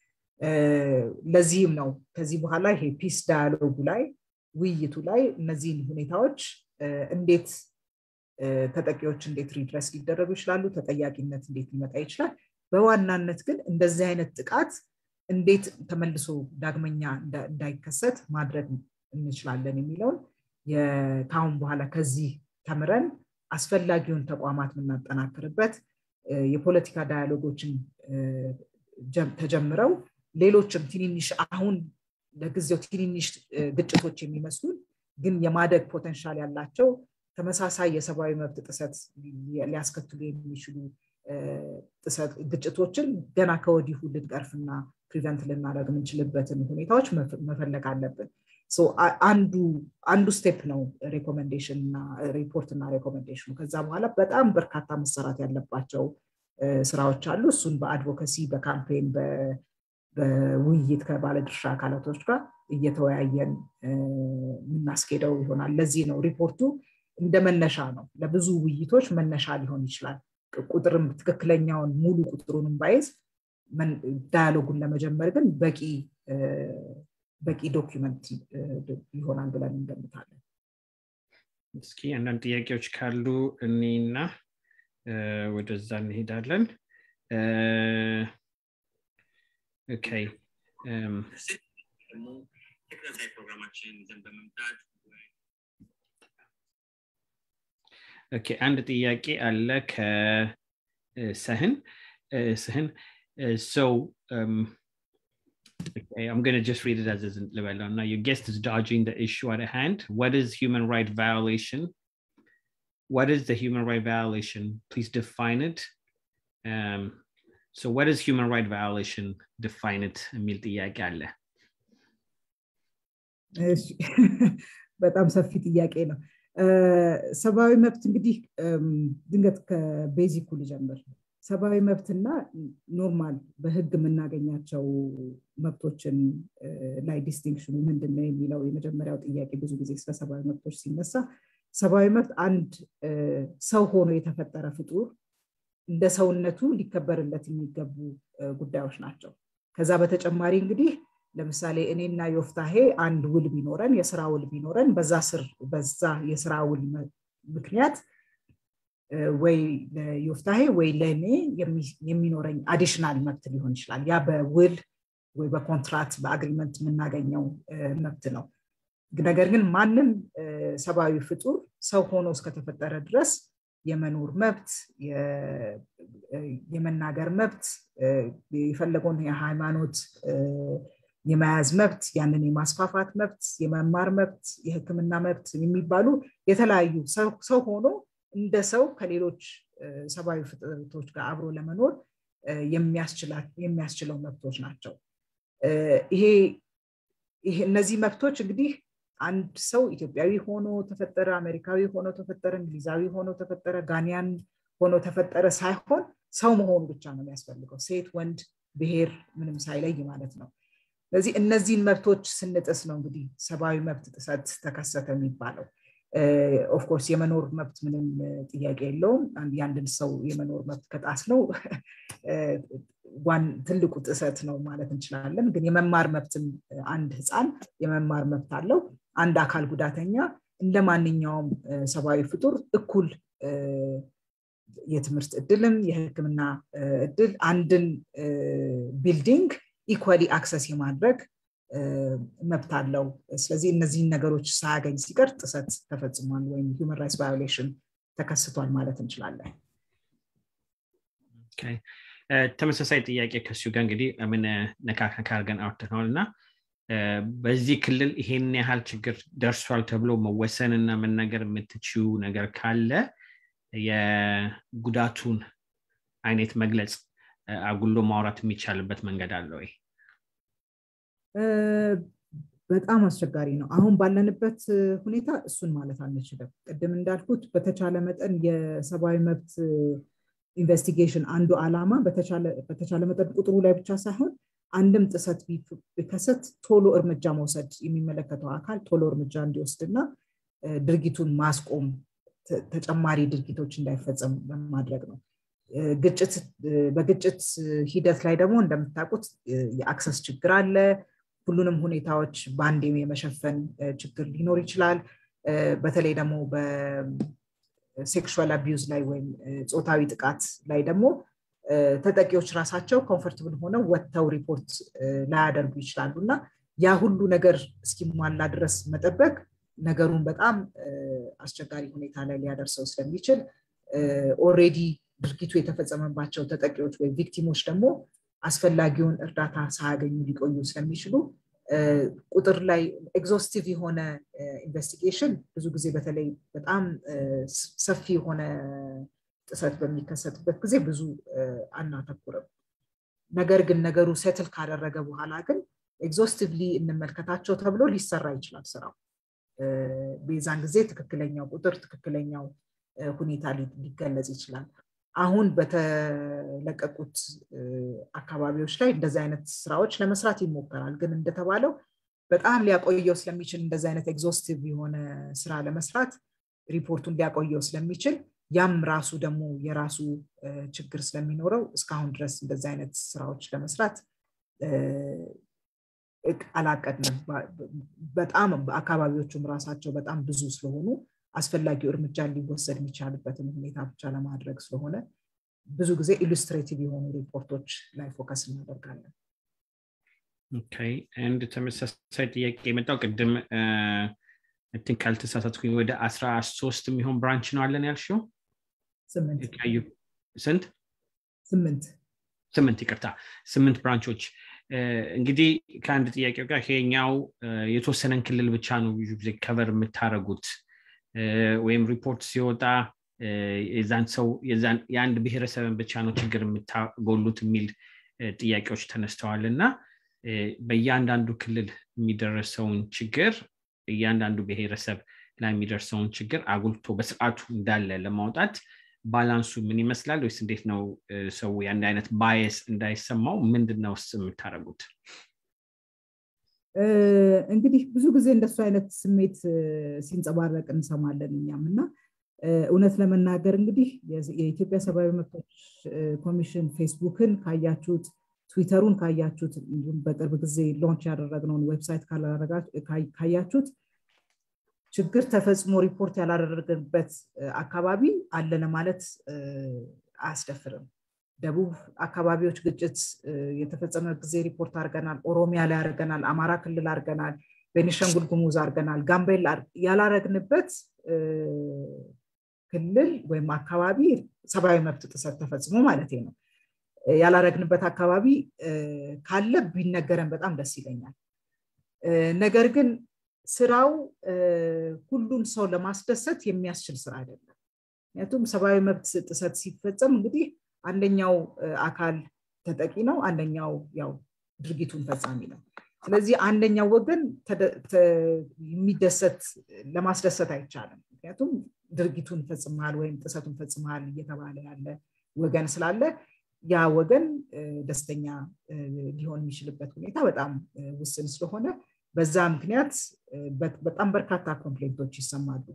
ለዚህም ነው ከዚህ በኋላ ይሄ ፒስ ዳያሎጉ ላይ ውይይቱ ላይ እነዚህን ሁኔታዎች እንዴት ተጠቂዎች እንዴት ሪድረስ ሊደረጉ ይችላሉ ተጠያቂነት እንዴት ሊመጣ ይችላል በዋናነት ግን እንደዚህ አይነት ጥቃት እንዴት ተመልሶ ዳግመኛ እንዳይከሰት ማድረግ እንችላለን የሚለውን ከአሁን በኋላ ከዚህ ተምረን አስፈላጊውን ተቋማት የምናጠናክርበት የፖለቲካ ዳያሎጎችን ተጀምረው ሌሎችም ትንንሽ አሁን ለጊዜው ትንንሽ ግጭቶች የሚመስሉን ግን የማደግ ፖተንሻል ያላቸው ተመሳሳይ የሰብአዊ መብት ጥሰት ሊያስከትሉ የሚችሉ ግጭቶችን ገና ከወዲሁ ልንቀርፍና ፕሪቨንት ልናደርግ የምንችልበትን ሁኔታዎች መፈለግ አለብን አንዱ ስቴፕ ነው ሬኮሜንዴሽን እና ሪፖርት እና ሬኮሜንዴሽኑ ከዛ በኋላ በጣም በርካታ መሰራት ያለባቸው ስራዎች አሉ እሱን በአድቮካሲ በካምፔን በውይይት ከባለድርሻ አካላቶች ጋር እየተወያየን የምናስኬደው ይሆናል ለዚህ ነው ሪፖርቱ እንደ መነሻ ነው ለብዙ ውይይቶች መነሻ ሊሆን ይችላል ቁጥርም ትክክለኛውን ሙሉ ቁጥሩንም ባይዝ ዳያሎጉን ለመጀመር ግን በቂ በቂ ዶኪመንት ይሆናል ብለን እንገምታለን እስኪ አንዳንድ ጥያቄዎች ካሉ እኔና ወደዛ እንሄዳለን ኦኬ ተከታታይ ፕሮግራማችን ይዘን በመምጣት ኦኬ አንድ ጥያቄ አለ ከሰህን ስህን so um, okay, I'm going to just read it as is Now, your guest is dodging the issue at hand. What is human right violation? What is the human right violation? Please define it. Um, so, what is human right violation? Define it. የሚል ጥያቄ አለ በጣም ሰፊ ጥያቄ ነው ሰብአዊ መብት እንግዲህ ድንገት ከቤዚኩ ልጀምር ሰብአዊ መብትና ኖርማል በህግ የምናገኛቸው መብቶችን ላይ ዲስቲንክሽኑ ምንድን ነው የሚለው የመጀመሪያው ጥያቄ ብዙ ጊዜ ስለ ሰብአዊ መብቶች ሲነሳ ሰብአዊ መብት አንድ ሰው ሆኖ የተፈጠረ ፍጡር እንደ ሰውነቱ ሊከበርለት የሚገቡ ጉዳዮች ናቸው ከዛ በተጨማሪ እንግዲህ ለምሳሌ እኔና ዮፍታሄ አንድ ውል ቢኖረን የስራ ውል ቢኖረን በዛ ስር በዛ የስራ ውል ምክንያት ወይ ለዮፍታሄ ወይ ለእኔ የሚኖረኝ አዲሽናል መብት ሊሆን ይችላል ያ በውል ወይ በኮንትራት በአግሪመንት የምናገኘው መብት ነው ነገር ግን ማንም ሰብአዊ ፍጡር ሰው ሆኖ እስከተፈጠረ ድረስ የመኖር መብት የመናገር መብት የፈለገውን የሃይማኖት የመያዝ መብት ያንን የማስፋፋት መብት የመማር መብት የህክምና መብት የሚባሉ የተለያዩ ሰው ሆኖ እንደ ሰው ከሌሎች ሰብአዊ ፍጥረቶች ጋር አብሮ ለመኖር የሚያስችለው መብቶች ናቸው ይሄ እነዚህ መብቶች እንግዲህ አንድ ሰው ኢትዮጵያዊ ሆኖ ተፈጠረ አሜሪካዊ ሆኖ ተፈጠረ እንግሊዛዊ ሆኖ ተፈጠረ ጋኒያን ሆኖ ተፈጠረ ሳይሆን ሰው መሆኑ ብቻ ነው የሚያስፈልገው ሴት ወንድ ብሔር ምንም ሳይለይ ማለት ነው ስለዚህ እነዚህን መብቶች ስንጥስ ነው እንግዲህ ሰብአዊ መብት ጥሰት ተከሰተ የሚባለው ኦፍኮርስ የመኖር መብት ምንም ጥያቄ የለውም የአንድን ሰው የመኖር መብት ከጣስ ነው ትልቁ ጥሰት ነው ማለት እንችላለን ግን የመማር መብትም አንድ ህፃን የመማር መብት አለው አንድ አካል ጉዳተኛ እንደ ማንኛውም ሰብአዊ ፍጡር እኩል የትምህርት እድልም የህክምና እድል አንድን ቢልዲንግ ኢኳሊ አክሰስ የማድረግ መብት አለው ስለዚህ እነዚህን ነገሮች ሳያገኝ ሲቀር ጥሰት ተፈጽሟል ወይም ሂውመን ራይትስ ቫዮሌሽን ተከስቷል ማለት እንችላለን ተመሳሳይ ጥያቄ ከሱ ጋር እንግዲህ ምን ነካከካ አርገን አውርተነዋል እና በዚህ ክልል ይሄን ያህል ችግር ደርሷል ተብሎ መወሰን እና መናገር የምትችው ነገር ካለ የጉዳቱን አይነት መግለጽ አጉሎ ማውራት የሚቻልበት መንገድ አለ ወይ? በጣም አስቸጋሪ ነው። አሁን ባለንበት ሁኔታ እሱን ማለት አንችልም። ቅድም እንዳልኩት በተቻለ መጠን የሰብአዊ መብት ኢንቨስቲጌሽን አንዱ ዓላማ በተቻለ መጠን ቁጥሩ ላይ ብቻ ሳይሆን አንድም ጥሰት ቢከሰት ቶሎ እርምጃ መውሰድ የሚመለከተው አካል ቶሎ እርምጃ እንዲወስድና ድርጊቱን ማስቆም ተጨማሪ ድርጊቶች እንዳይፈጸም በማድረግ ነው። ግጭት በግጭት ሂደት ላይ ደግሞ እንደምታውቁት የአክሰስ ችግር አለ። ሁሉንም ሁኔታዎች በአንዴ የመሸፈን ችግር ሊኖር ይችላል። በተለይ ደግሞ በሴክሹዋል አቢዩዝ ላይ ወይም ፆታዊ ጥቃት ላይ ደግሞ ተጠቂዎች ራሳቸው ኮምፈርትብል ሆነው ወጥተው ሪፖርት ላያደርጉ ይችላሉ እና ያ ሁሉ ነገር እስኪሟላ ድረስ መጠበቅ ነገሩን በጣም አስቸጋሪ ሁኔታ ላይ ሊያደርሰው ስለሚችል ኦሬዲ ድርጊቱ የተፈጸመባቸው ተጠቂዎች ወይም ቪክቲሞች ደግሞ አስፈላጊውን እርዳታ ሳያገኙ ሊቆዩ ስለሚችሉ ቁጥር ላይ ኤግዞስቲቭ የሆነ ኢንቨስቲጌሽን ብዙ ጊዜ በተለይ በጣም ሰፊ የሆነ ጥሰት በሚከሰትበት ጊዜ ብዙ አናተኩርም። ነገር ግን ነገሩ ሴትል ካደረገ በኋላ ግን ኤግዞስቲቭሊ እንመልከታቸው ተብሎ ሊሰራ ይችላል ስራው። በዛን ጊዜ ትክክለኛው ቁጥር ትክክለኛው ሁኔታ ሊገለጽ ይችላል። አሁን በተለቀቁት አካባቢዎች ላይ እንደዚህ አይነት ስራዎች ለመስራት ይሞከራል። ግን እንደተባለው በጣም ሊያቆየው ስለሚችል እንደዚህ አይነት ኤግዞስቲቭ የሆነ ስራ ለመስራት ሪፖርቱን ሊያቆየው ስለሚችል ያም ራሱ ደግሞ የራሱ ችግር ስለሚኖረው እስካሁን ድረስ እንደዚህ አይነት ስራዎች ለመስራት አላቀድንም። በጣም አካባቢዎቹም ራሳቸው በጣም ብዙ ስለሆኑ አስፈላጊው እርምጃ ሊወሰድ የሚቻልበትን ሁኔታ ብቻ ለማድረግ ስለሆነ ብዙ ጊዜ ኢሉስትሬቲቭ የሆኑ ሪፖርቶች ላይ ፎከስ እናደርጋለን። አንድ ተመሳሳይ ጥያቄ የመጣው ቅድም እንትን ካልተሳሳትኩኝ ወደ አስራ ሶስት የሚሆን ብራንች ነው አለን ያልሽው? ስንት? ስምንት ስምንት ይቅርታ፣ ስምንት ብራንቾች እንግዲህ ከአንድ ጥያቄው ጋር ይሄኛው የተወሰነን ክልል ብቻ ነው ብዙ ጊዜ ከቨር የምታደረጉት ወይም ሪፖርት ሲወጣ የዛን ሰው የአንድ ብሔረሰብን ብቻ ነው ችግር የምታጎሉት የሚል ጥያቄዎች ተነስተዋል እና በእያንዳንዱ ክልል የሚደረሰውን ችግር እያንዳንዱ ብሔረሰብ ላይ የሚደርሰውን ችግር አጉልቶ በስርዓቱ እንዳለ ለማውጣት ባላንሱ ምን ይመስላል ወይስ እንዴት ነው ሰው የአንድ አይነት ባየስ እንዳይሰማው ምንድን ነው ስ የምታደርጉት እንግዲህ ብዙ ጊዜ እንደሱ አይነት ስሜት ሲንጸባረቅ እንሰማለን እኛም እና እውነት ለመናገር እንግዲህ የኢትዮጵያ ሰብአዊ መብቶች ኮሚሽን ፌስቡክን ካያችሁት ትዊተሩን ካያችሁት እንዲሁም በቅርብ ጊዜ ሎንች ያደረግነውን ዌብሳይት ካያችሁት ችግር ተፈጽሞ ሪፖርት ያላደረግንበት አካባቢ አለ ለማለት አያስደፍርም። ደቡብ አካባቢዎች ግጭት የተፈጸመ ጊዜ ሪፖርት አድርገናል። ኦሮሚያ ላይ አድርገናል። አማራ ክልል አድርገናል። ቤኒሻንጉል ጉሙዝ አድርገናል። ጋምቤላ ያላረግንበት ክልል ወይም አካባቢ ሰብአዊ መብት ጥሰት ተፈጽሞ ማለት ነው። ያላረግንበት አካባቢ ካለ ቢነገረን በጣም ደስ ይለኛል። ነገር ግን ስራው ሁሉን ሰው ለማስደሰት የሚያስችል ስራ አይደለም። ምክንያቱም ሰብአዊ መብት ጥሰት ሲፈጸም እንግዲህ አንደኛው አካል ተጠቂ ነው፣ አንደኛው ያው ድርጊቱን ፈጻሚ ነው። ስለዚህ አንደኛው ወገን የሚደሰት ለማስደሰት አይቻልም። ምክንያቱም ድርጊቱን ፈጽመሃል ወይም ጥሰቱን ፈጽመሃል እየተባለ ያለ ወገን ስላለ ያ ወገን ደስተኛ ሊሆን የሚችልበት ሁኔታ በጣም ውስን ስለሆነ በዛ ምክንያት በጣም በርካታ ኮምፕሌንቶች ይሰማሉ።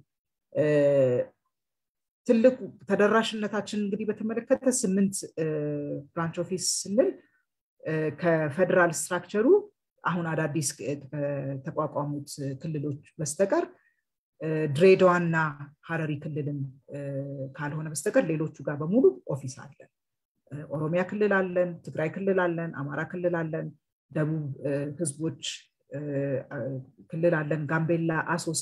ትልቁ ተደራሽነታችን እንግዲህ በተመለከተ ስምንት ብራንች ኦፊስ ስንል ከፌደራል ስትራክቸሩ አሁን አዳዲስ ከተቋቋሙት ክልሎች በስተቀር ድሬዳዋና ሀረሪ ክልልን ካልሆነ በስተቀር ሌሎቹ ጋር በሙሉ ኦፊስ አለን። ኦሮሚያ ክልል አለን፣ ትግራይ ክልል አለን፣ አማራ ክልል አለን፣ ደቡብ ህዝቦች ክልል አለን፣ ጋምቤላ፣ አሶሳ፣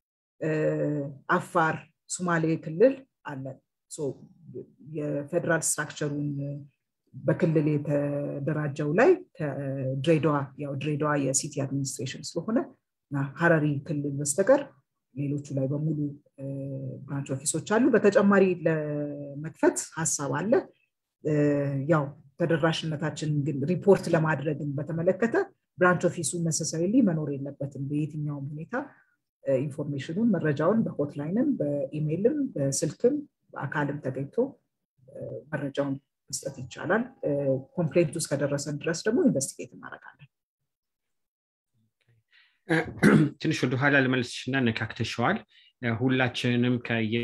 አፋር፣ ሱማሌ ክልል አለን። የፌደራል ስትራክቸሩን በክልል የተደራጀው ላይ ከድሬዳዋ ያው ድሬዳዋ የሲቲ አድሚኒስትሬሽን ስለሆነ ሀረሪ ክልል በስተቀር ሌሎቹ ላይ በሙሉ ብራንች ኦፊሶች አሉ በተጨማሪ ለመክፈት ሀሳብ አለ ያው ተደራሽነታችን ግን ሪፖርት ለማድረግን በተመለከተ ብራንች ኦፊሱ ነሰሰሪሊ መኖር የለበትም በየትኛውም ሁኔታ ኢንፎርሜሽኑን መረጃውን በሆትላይንም በኢሜይልም በስልክም በአካልም ተገኝቶ መረጃውን መስጠት ይቻላል ኮምፕሌንት ውስጥ ከደረሰን ድረስ ደግሞ ኢንቨስቲጌት እናደረጋለን ትንሽ ወደኋላ ለመለስሽና ነካክተሸዋል ሁላችንም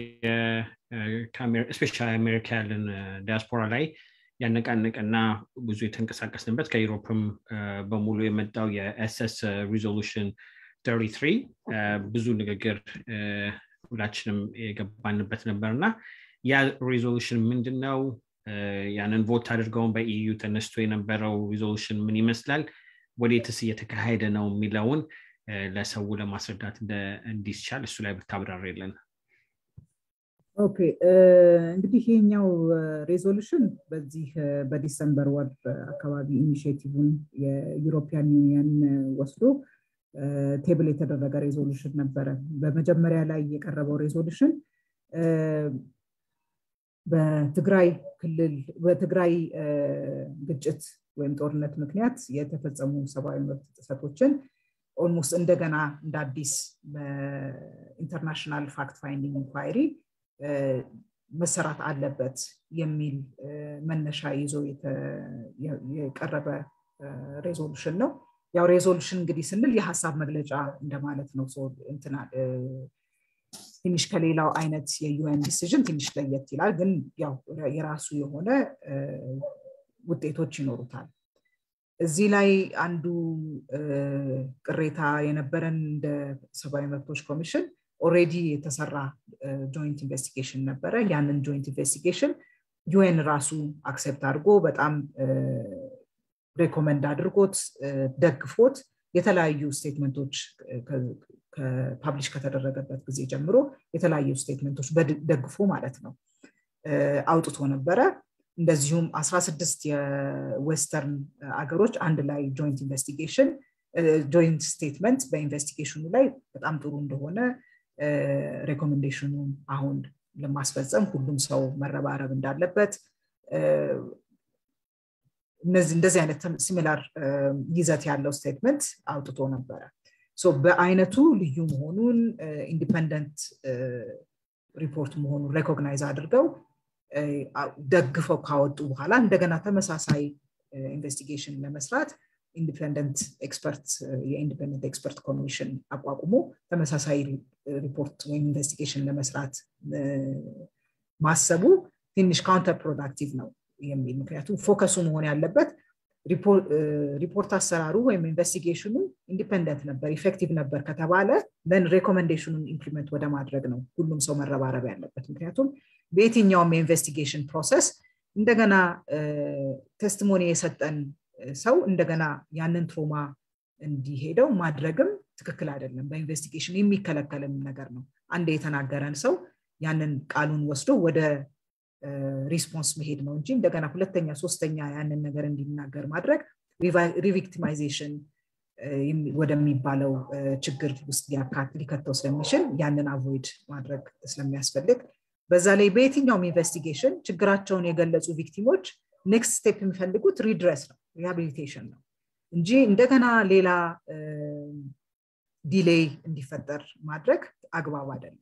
ስፔሻሊ አሜሪካ ያለን ዲያስፖራ ላይ ያነቃነቀና ብዙ የተንቀሳቀስንበት ከዩሮፕም በሙሉ የመጣው የኤስኤስ ሪዞሉሽን 33 ብዙ ንግግር ሁላችንም የገባንበት ነበር እና ያ ሪዞሉሽን ምንድን ነው ያንን ቮት አድርገውን በኢዩ ተነስቶ የነበረው ሪዞሉሽን ምን ይመስላል ወዴትስ እየተካሄደ ነው የሚለውን ለሰው ለማስረዳት እንዲስቻል እሱ ላይ ብታብራር የለን ኦኬ እንግዲህ ይሄኛው ሬዞሉሽን በዚህ በዲሰምበር ወር አካባቢ ኢኒሽቲቭን የዩሮፒያን ዩኒየን ወስዶ ቴብል የተደረገ ሬዞሉሽን ነበረ በመጀመሪያ ላይ የቀረበው ሬዞሉሽን በትግራይ ክልል በትግራይ ግጭት ወይም ጦርነት ምክንያት የተፈጸሙ ሰብአዊ መብት ጥሰቶችን ኦልሞስት እንደገና እንደ አዲስ በኢንተርናሽናል ፋክት ፋይንዲንግ ኢንኳይሪ መሰራት አለበት የሚል መነሻ ይዞ የቀረበ ሬዞሉሽን ነው ያው ሬዞሉሽን እንግዲህ ስንል የሀሳብ መግለጫ እንደማለት ነው እንትና ትንሽ ከሌላው አይነት የዩኤን ዲሲዥን ትንሽ ለየት ይላል ግን ያው የራሱ የሆነ ውጤቶች ይኖሩታል እዚህ ላይ አንዱ ቅሬታ የነበረን እንደ ሰብአዊ መብቶች ኮሚሽን ኦሬዲ የተሰራ ጆይንት ኢንቨስቲጌሽን ነበረ ያንን ጆይንት ኢንቨስቲጌሽን ዩኤን ራሱ አክሴፕት አድርጎ በጣም ሬኮመንድ አድርጎት ደግፎት የተለያዩ ስቴትመንቶች ፐብሊሽ ከተደረገበት ጊዜ ጀምሮ የተለያዩ ስቴትመንቶች ደግፎ ማለት ነው አውጥቶ ነበረ እንደዚሁም 16 የዌስተርን አገሮች አንድ ላይ ጆይንት ኢንቨስቲጌሽን ጆይንት ስቴትመንት በኢንቨስቲጌሽኑ ላይ በጣም ጥሩ እንደሆነ ሬኮሜንዴሽኑ አሁን ለማስፈጸም ሁሉም ሰው መረባረብ እንዳለበት እንደዚህ አይነት ሲሚላር ይዘት ያለው ስቴትመንት አውጥቶ ነበረ በአይነቱ ልዩ መሆኑን ኢንዲፐንደንት ሪፖርት መሆኑን ሬኮግናይዝ አድርገው ደግፈው ካወጡ በኋላ እንደገና ተመሳሳይ ኢንቨስቲጌሽን ለመስራት ኢንዲፐንደንት ኤክስፐርት የኢንዲፐንደንት ኤክስፐርት ኮሚሽን አቋቁሞ ተመሳሳይ ሪፖርት ወይም ኢንቨስቲጌሽን ለመስራት ማሰቡ ትንሽ ካውንተር ፕሮዳክቲቭ ነው የሚል ምክንያቱም ፎከሱ መሆን ያለበት ሪፖርት አሰራሩ ወይም ኢንቨስቲጌሽኑ ኢንዲፐንደንት ነበር ኢፌክቲቭ ነበር ከተባለ ን ሬኮሜንዴሽኑን ኢምፕሊመንት ወደ ማድረግ ነው ሁሉም ሰው መረባረብ ያለበት ምክንያቱም በየትኛውም የኢንቨስቲጌሽን ፕሮሰስ እንደገና ቴስቲሞኒ የሰጠን ሰው እንደገና ያንን ትሮማ እንዲሄደው ማድረግም ትክክል አይደለም በኢንቨስቲጌሽን የሚከለከልም ነገር ነው አንድ የተናገረን ሰው ያንን ቃሉን ወስዶ ወደ ሪስፖንስ መሄድ ነው እንጂ እንደገና ሁለተኛ ሶስተኛ ያንን ነገር እንዲናገር ማድረግ ሪቪክቲማይዜሽን ወደሚባለው ችግር ውስጥ ሊከተው ስለሚችል ያንን አቮይድ ማድረግ ስለሚያስፈልግ በዛ ላይ በየትኛውም ኢንቨስቲጌሽን ችግራቸውን የገለጹ ቪክቲሞች ኔክስት ስቴፕ የሚፈልጉት ሪድረስ ነው ሪሃቢሊቴሽን ነው እንጂ እንደገና ሌላ ዲሌይ እንዲፈጠር ማድረግ አግባብ አይደለም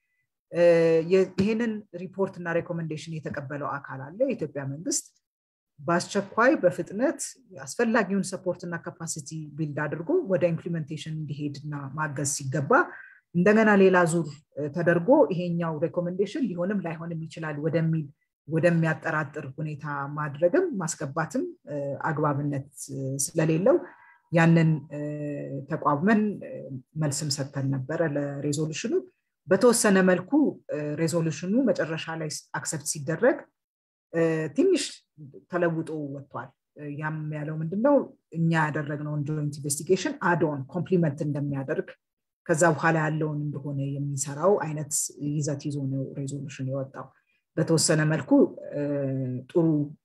ይህንን ሪፖርት እና ሬኮሜንዴሽን የተቀበለው አካል አለ የኢትዮጵያ መንግስት በአስቸኳይ በፍጥነት አስፈላጊውን ሰፖርት እና ካፓሲቲ ቢልድ አድርጎ ወደ ኢምፕሊሜንቴሽን እንዲሄድ እና ማገዝ ሲገባ እንደገና ሌላ ዙር ተደርጎ ይሄኛው ሬኮሜንዴሽን ሊሆንም ላይሆንም ይችላል ወደሚል ወደሚያጠራጥር ሁኔታ ማድረግም ማስገባትም አግባብነት ስለሌለው ያንን ተቋቁመን መልስም ሰጥተን ነበረ ለሬዞሉሽኑ በተወሰነ መልኩ ሬዞሉሽኑ መጨረሻ ላይ አክሰፕት ሲደረግ ትንሽ ተለውጦ ወጥቷል ያም ያለው ምንድነው እኛ ያደረግነውን ጆይንት ኢንቨስቲጌሽን አዶን ኮምፕሊመንት እንደሚያደርግ ከዛ በኋላ ያለውን እንደሆነ የሚሰራው አይነት ይዘት ይዞ ነው ሬዞሉሽን የወጣው በተወሰነ መልኩ ጥሩ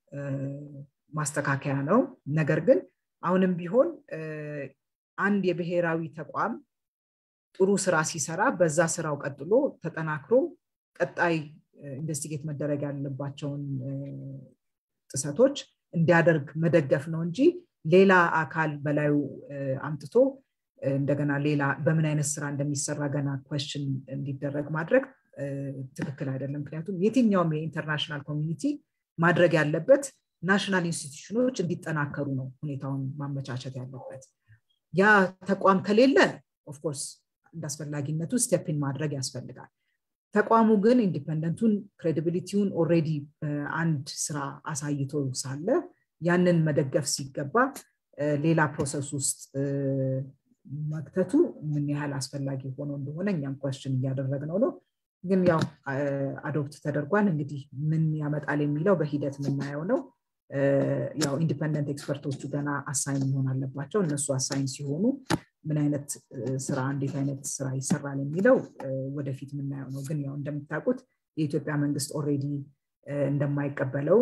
ማስተካከያ ነው ነገር ግን አሁንም ቢሆን አንድ የብሔራዊ ተቋም ጥሩ ስራ ሲሰራ በዛ ስራው ቀጥሎ ተጠናክሮ ቀጣይ ኢንቨስቲጌት መደረግ ያለባቸውን ጥሰቶች እንዲያደርግ መደገፍ ነው እንጂ ሌላ አካል በላዩ አምጥቶ እንደገና ሌላ በምን አይነት ስራ እንደሚሰራ ገና ኮስችን እንዲደረግ ማድረግ ትክክል አይደለም ምክንያቱም የትኛውም የኢንተርናሽናል ኮሚኒቲ ማድረግ ያለበት ናሽናል ኢንስቲትዩሽኖች እንዲጠናከሩ ነው ሁኔታውን ማመቻቸት ያለበት ያ ተቋም ከሌለ ኦፍኮርስ እንዳስፈላጊነቱ ስቴፕን ማድረግ ያስፈልጋል ተቋሙ ግን ኢንዲፐንደንቱን ክሬዲቢሊቲውን ኦሬዲ በአንድ ስራ አሳይቶ ሳለ ያንን መደገፍ ሲገባ ሌላ ፕሮሰስ ውስጥ መክተቱ ምን ያህል አስፈላጊ ሆኖ እንደሆነ እኛም ኮስችን እያደረግነው ነው ግን ያው አዶፕት ተደርጓል እንግዲህ ምን ያመጣል የሚለው በሂደት የምናየው ነው ያው ኢንዲፐንደንት ኤክስፐርቶቹ ገና አሳይን መሆን አለባቸው እነሱ አሳይን ሲሆኑ ምን አይነት ስራ እንዴት አይነት ስራ ይሰራል የሚለው ወደፊት የምናየው ነው ግን ያው እንደምታውቁት የኢትዮጵያ መንግስት ኦሬዲ እንደማይቀበለው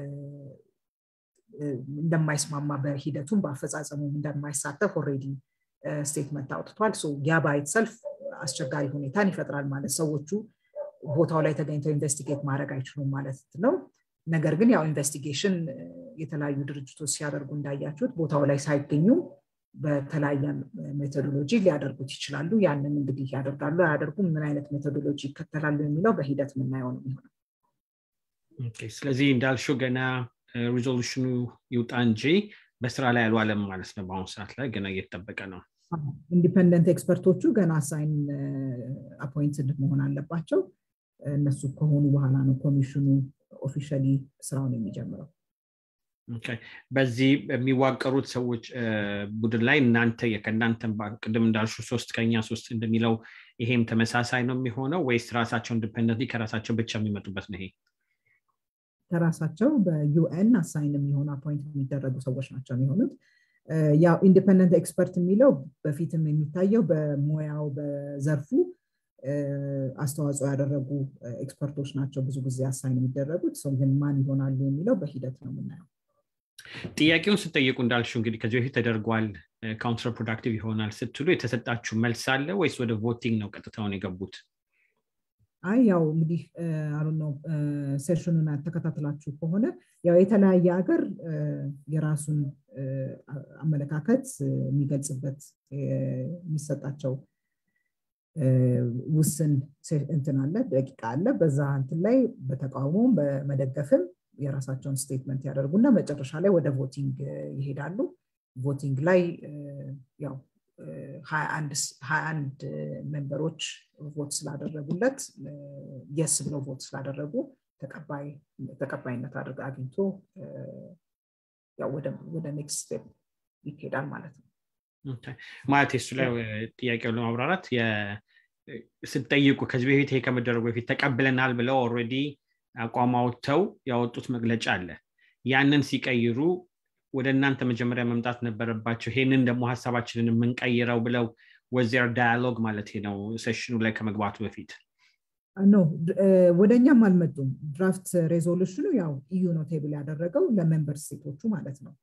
እንደማይስማማ በሂደቱም በአፈጻጸሙም እንደማይሳተፍ ኦሬዲ ስቴትመንት አውጥቷል ያ ባይትሰልፍ አስቸጋሪ ሁኔታን ይፈጥራል ማለት ሰዎቹ ቦታው ላይ ተገኝተው ኢንቨስቲጌት ማድረግ አይችሉም ማለት ነው ነገር ግን ያው ኢንቨስቲጌሽን የተለያዩ ድርጅቶች ሲያደርጉ እንዳያችሁት ቦታው ላይ ሳይገኙ በተለያየ ሜቶዶሎጂ ሊያደርጉት ይችላሉ ያንን እንግዲህ ያደርጋሉ አያደርጉም ምን አይነት ሜቶዶሎጂ ይከተላሉ የሚለው በሂደት የምናየው ነው የሚሆነው ስለዚህ እንዳልሽው ገና ሪዞሉሽኑ ይውጣ እንጂ በስራ ላይ አልዋለም ማለት ነው በአሁኑ ሰዓት ላይ ገና እየተጠበቀ ነው ኢንዲፐንደንት ኤክስፐርቶቹ ገና አሳይን አፖይንትድ መሆን አለባቸው እነሱ ከሆኑ በኋላ ነው ኮሚሽኑ ኦፊሻሊ ስራውን የሚጀምረው በዚህ የሚዋቀሩት ሰዎች ቡድን ላይ እናንተ ከእናንተ ቅድም እንዳልሹ ሶስት ከኛ ሶስት እንደሚለው ይሄም ተመሳሳይ ነው የሚሆነው ወይስ ራሳቸው ኢንዲፐንደንት ከራሳቸው ብቻ የሚመጡበት ነው ይሄ ከራሳቸው በዩኤን አሳይን የሚሆኑ አፖይንት የሚደረጉ ሰዎች ናቸው የሚሆኑት ያው ኢንዲፐንደንት ኤክስፐርት የሚለው በፊትም የሚታየው በሙያው በዘርፉ አስተዋጽኦ ያደረጉ ኤክስፐርቶች ናቸው ብዙ ጊዜ አሳይን የሚደረጉት ሰው ግን ማን ይሆናሉ የሚለው በሂደት ነው የምናየው ጥያቄውን ስጠይቁ እንዳልሽው እንግዲህ ከዚህ በፊት ተደርጓል ካውንትር ፕሮዳክቲቭ ይሆናል ስትሉ የተሰጣችሁ መልስ አለ ወይስ ወደ ቮቲንግ ነው ቀጥታውን የገቡት አይ ያው እንግዲህ አሉ ነው ሴሽኑን ተከታትላችሁ ከሆነ ያው የተለያየ ሀገር የራሱን አመለካከት የሚገልጽበት የሚሰጣቸው ውስን እንትን አለ ደቂቃ አለ በዛ እንትን ላይ በተቃውሞም በመደገፍም የራሳቸውን ስቴትመንት ያደርጉና መጨረሻ ላይ ወደ ቮቲንግ ይሄዳሉ ቮቲንግ ላይ ያው ሀያ አንድ ሜምበሮች ቮት ስላደረጉለት የስ ብለው ቮት ስላደረጉ ተቀባይነት አድርገ አግኝቶ ወደ ኔክስት ስቴፕ ይሄዳል ማለት ነው ማለት የሱ ላይ ጥያቄውን ለማብራራት ስትጠይቁ ከዚህ በፊት ይሄ ከመደረጉ በፊት ተቀብለናል ብለው ኦልሬዲ አቋም አውጥተው ያወጡት መግለጫ አለ ያንን ሲቀይሩ ወደ እናንተ መጀመሪያ መምጣት ነበረባቸው ይሄንን ደግሞ ሀሳባችንን የምንቀይረው ብለው ወዚር ዳያሎግ ማለት ነው ሴሽኑ ላይ ከመግባቱ በፊት ኖ ወደ እኛም አልመጡም ድራፍት ሬዞሉሽኑ ያው ኢዩ ነው ቴብል ያደረገው ለሜምበር ስቴቶቹ ማለት ነው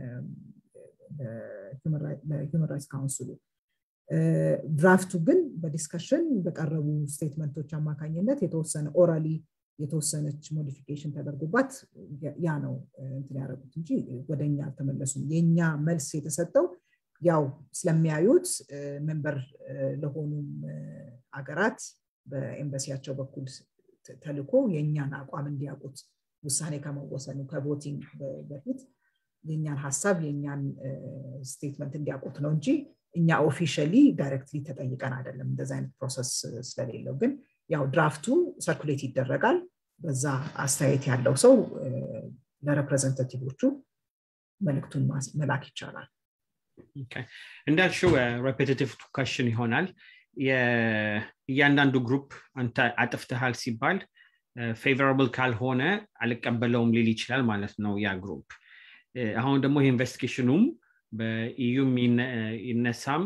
ለሂውመን ራይትስ ካውንስሉ ድራፍቱ ግን በዲስከሽን በቀረቡ ስቴትመንቶች አማካኝነት የተወሰነ ኦራሊ የተወሰነች ሞዲፊኬሽን ተደርጎባት ያ ነው እንትን ያደረጉት እንጂ ወደ እኛ አልተመለሱም የእኛ መልስ የተሰጠው ያው ስለሚያዩት መንበር ለሆኑም አገራት በኤምባሲያቸው በኩል ተልኮ የእኛን አቋም እንዲያውቁት ውሳኔ ከመወሰኑ ከቮቲንግ በፊት የእኛን ሀሳብ የእኛን ስቴትመንት እንዲያውቁት ነው እንጂ እኛ ኦፊሻሊ ዳይሬክትሊ ተጠይቀን አይደለም እንደዚ አይነት ፕሮሰስ ስለሌለው ግን ያው ድራፍቱ ሰርኩሌት ይደረጋል በዛ አስተያየት ያለው ሰው ለሬፕሬዘንታቲቮቹ መልክቱን መላክ ይቻላል እንዳልሽው ሬፔቲቲቭ ኳሽን ይሆናል እያንዳንዱ ግሩፕ አንተ አጥፍተሃል ሲባል ፌቨራብል ካልሆነ አልቀበለውም ሊል ይችላል ማለት ነው ያ ግሩፕ አሁን ደግሞ ይህ ኢንቨስቲጌሽኑም በኢዩም ይነሳም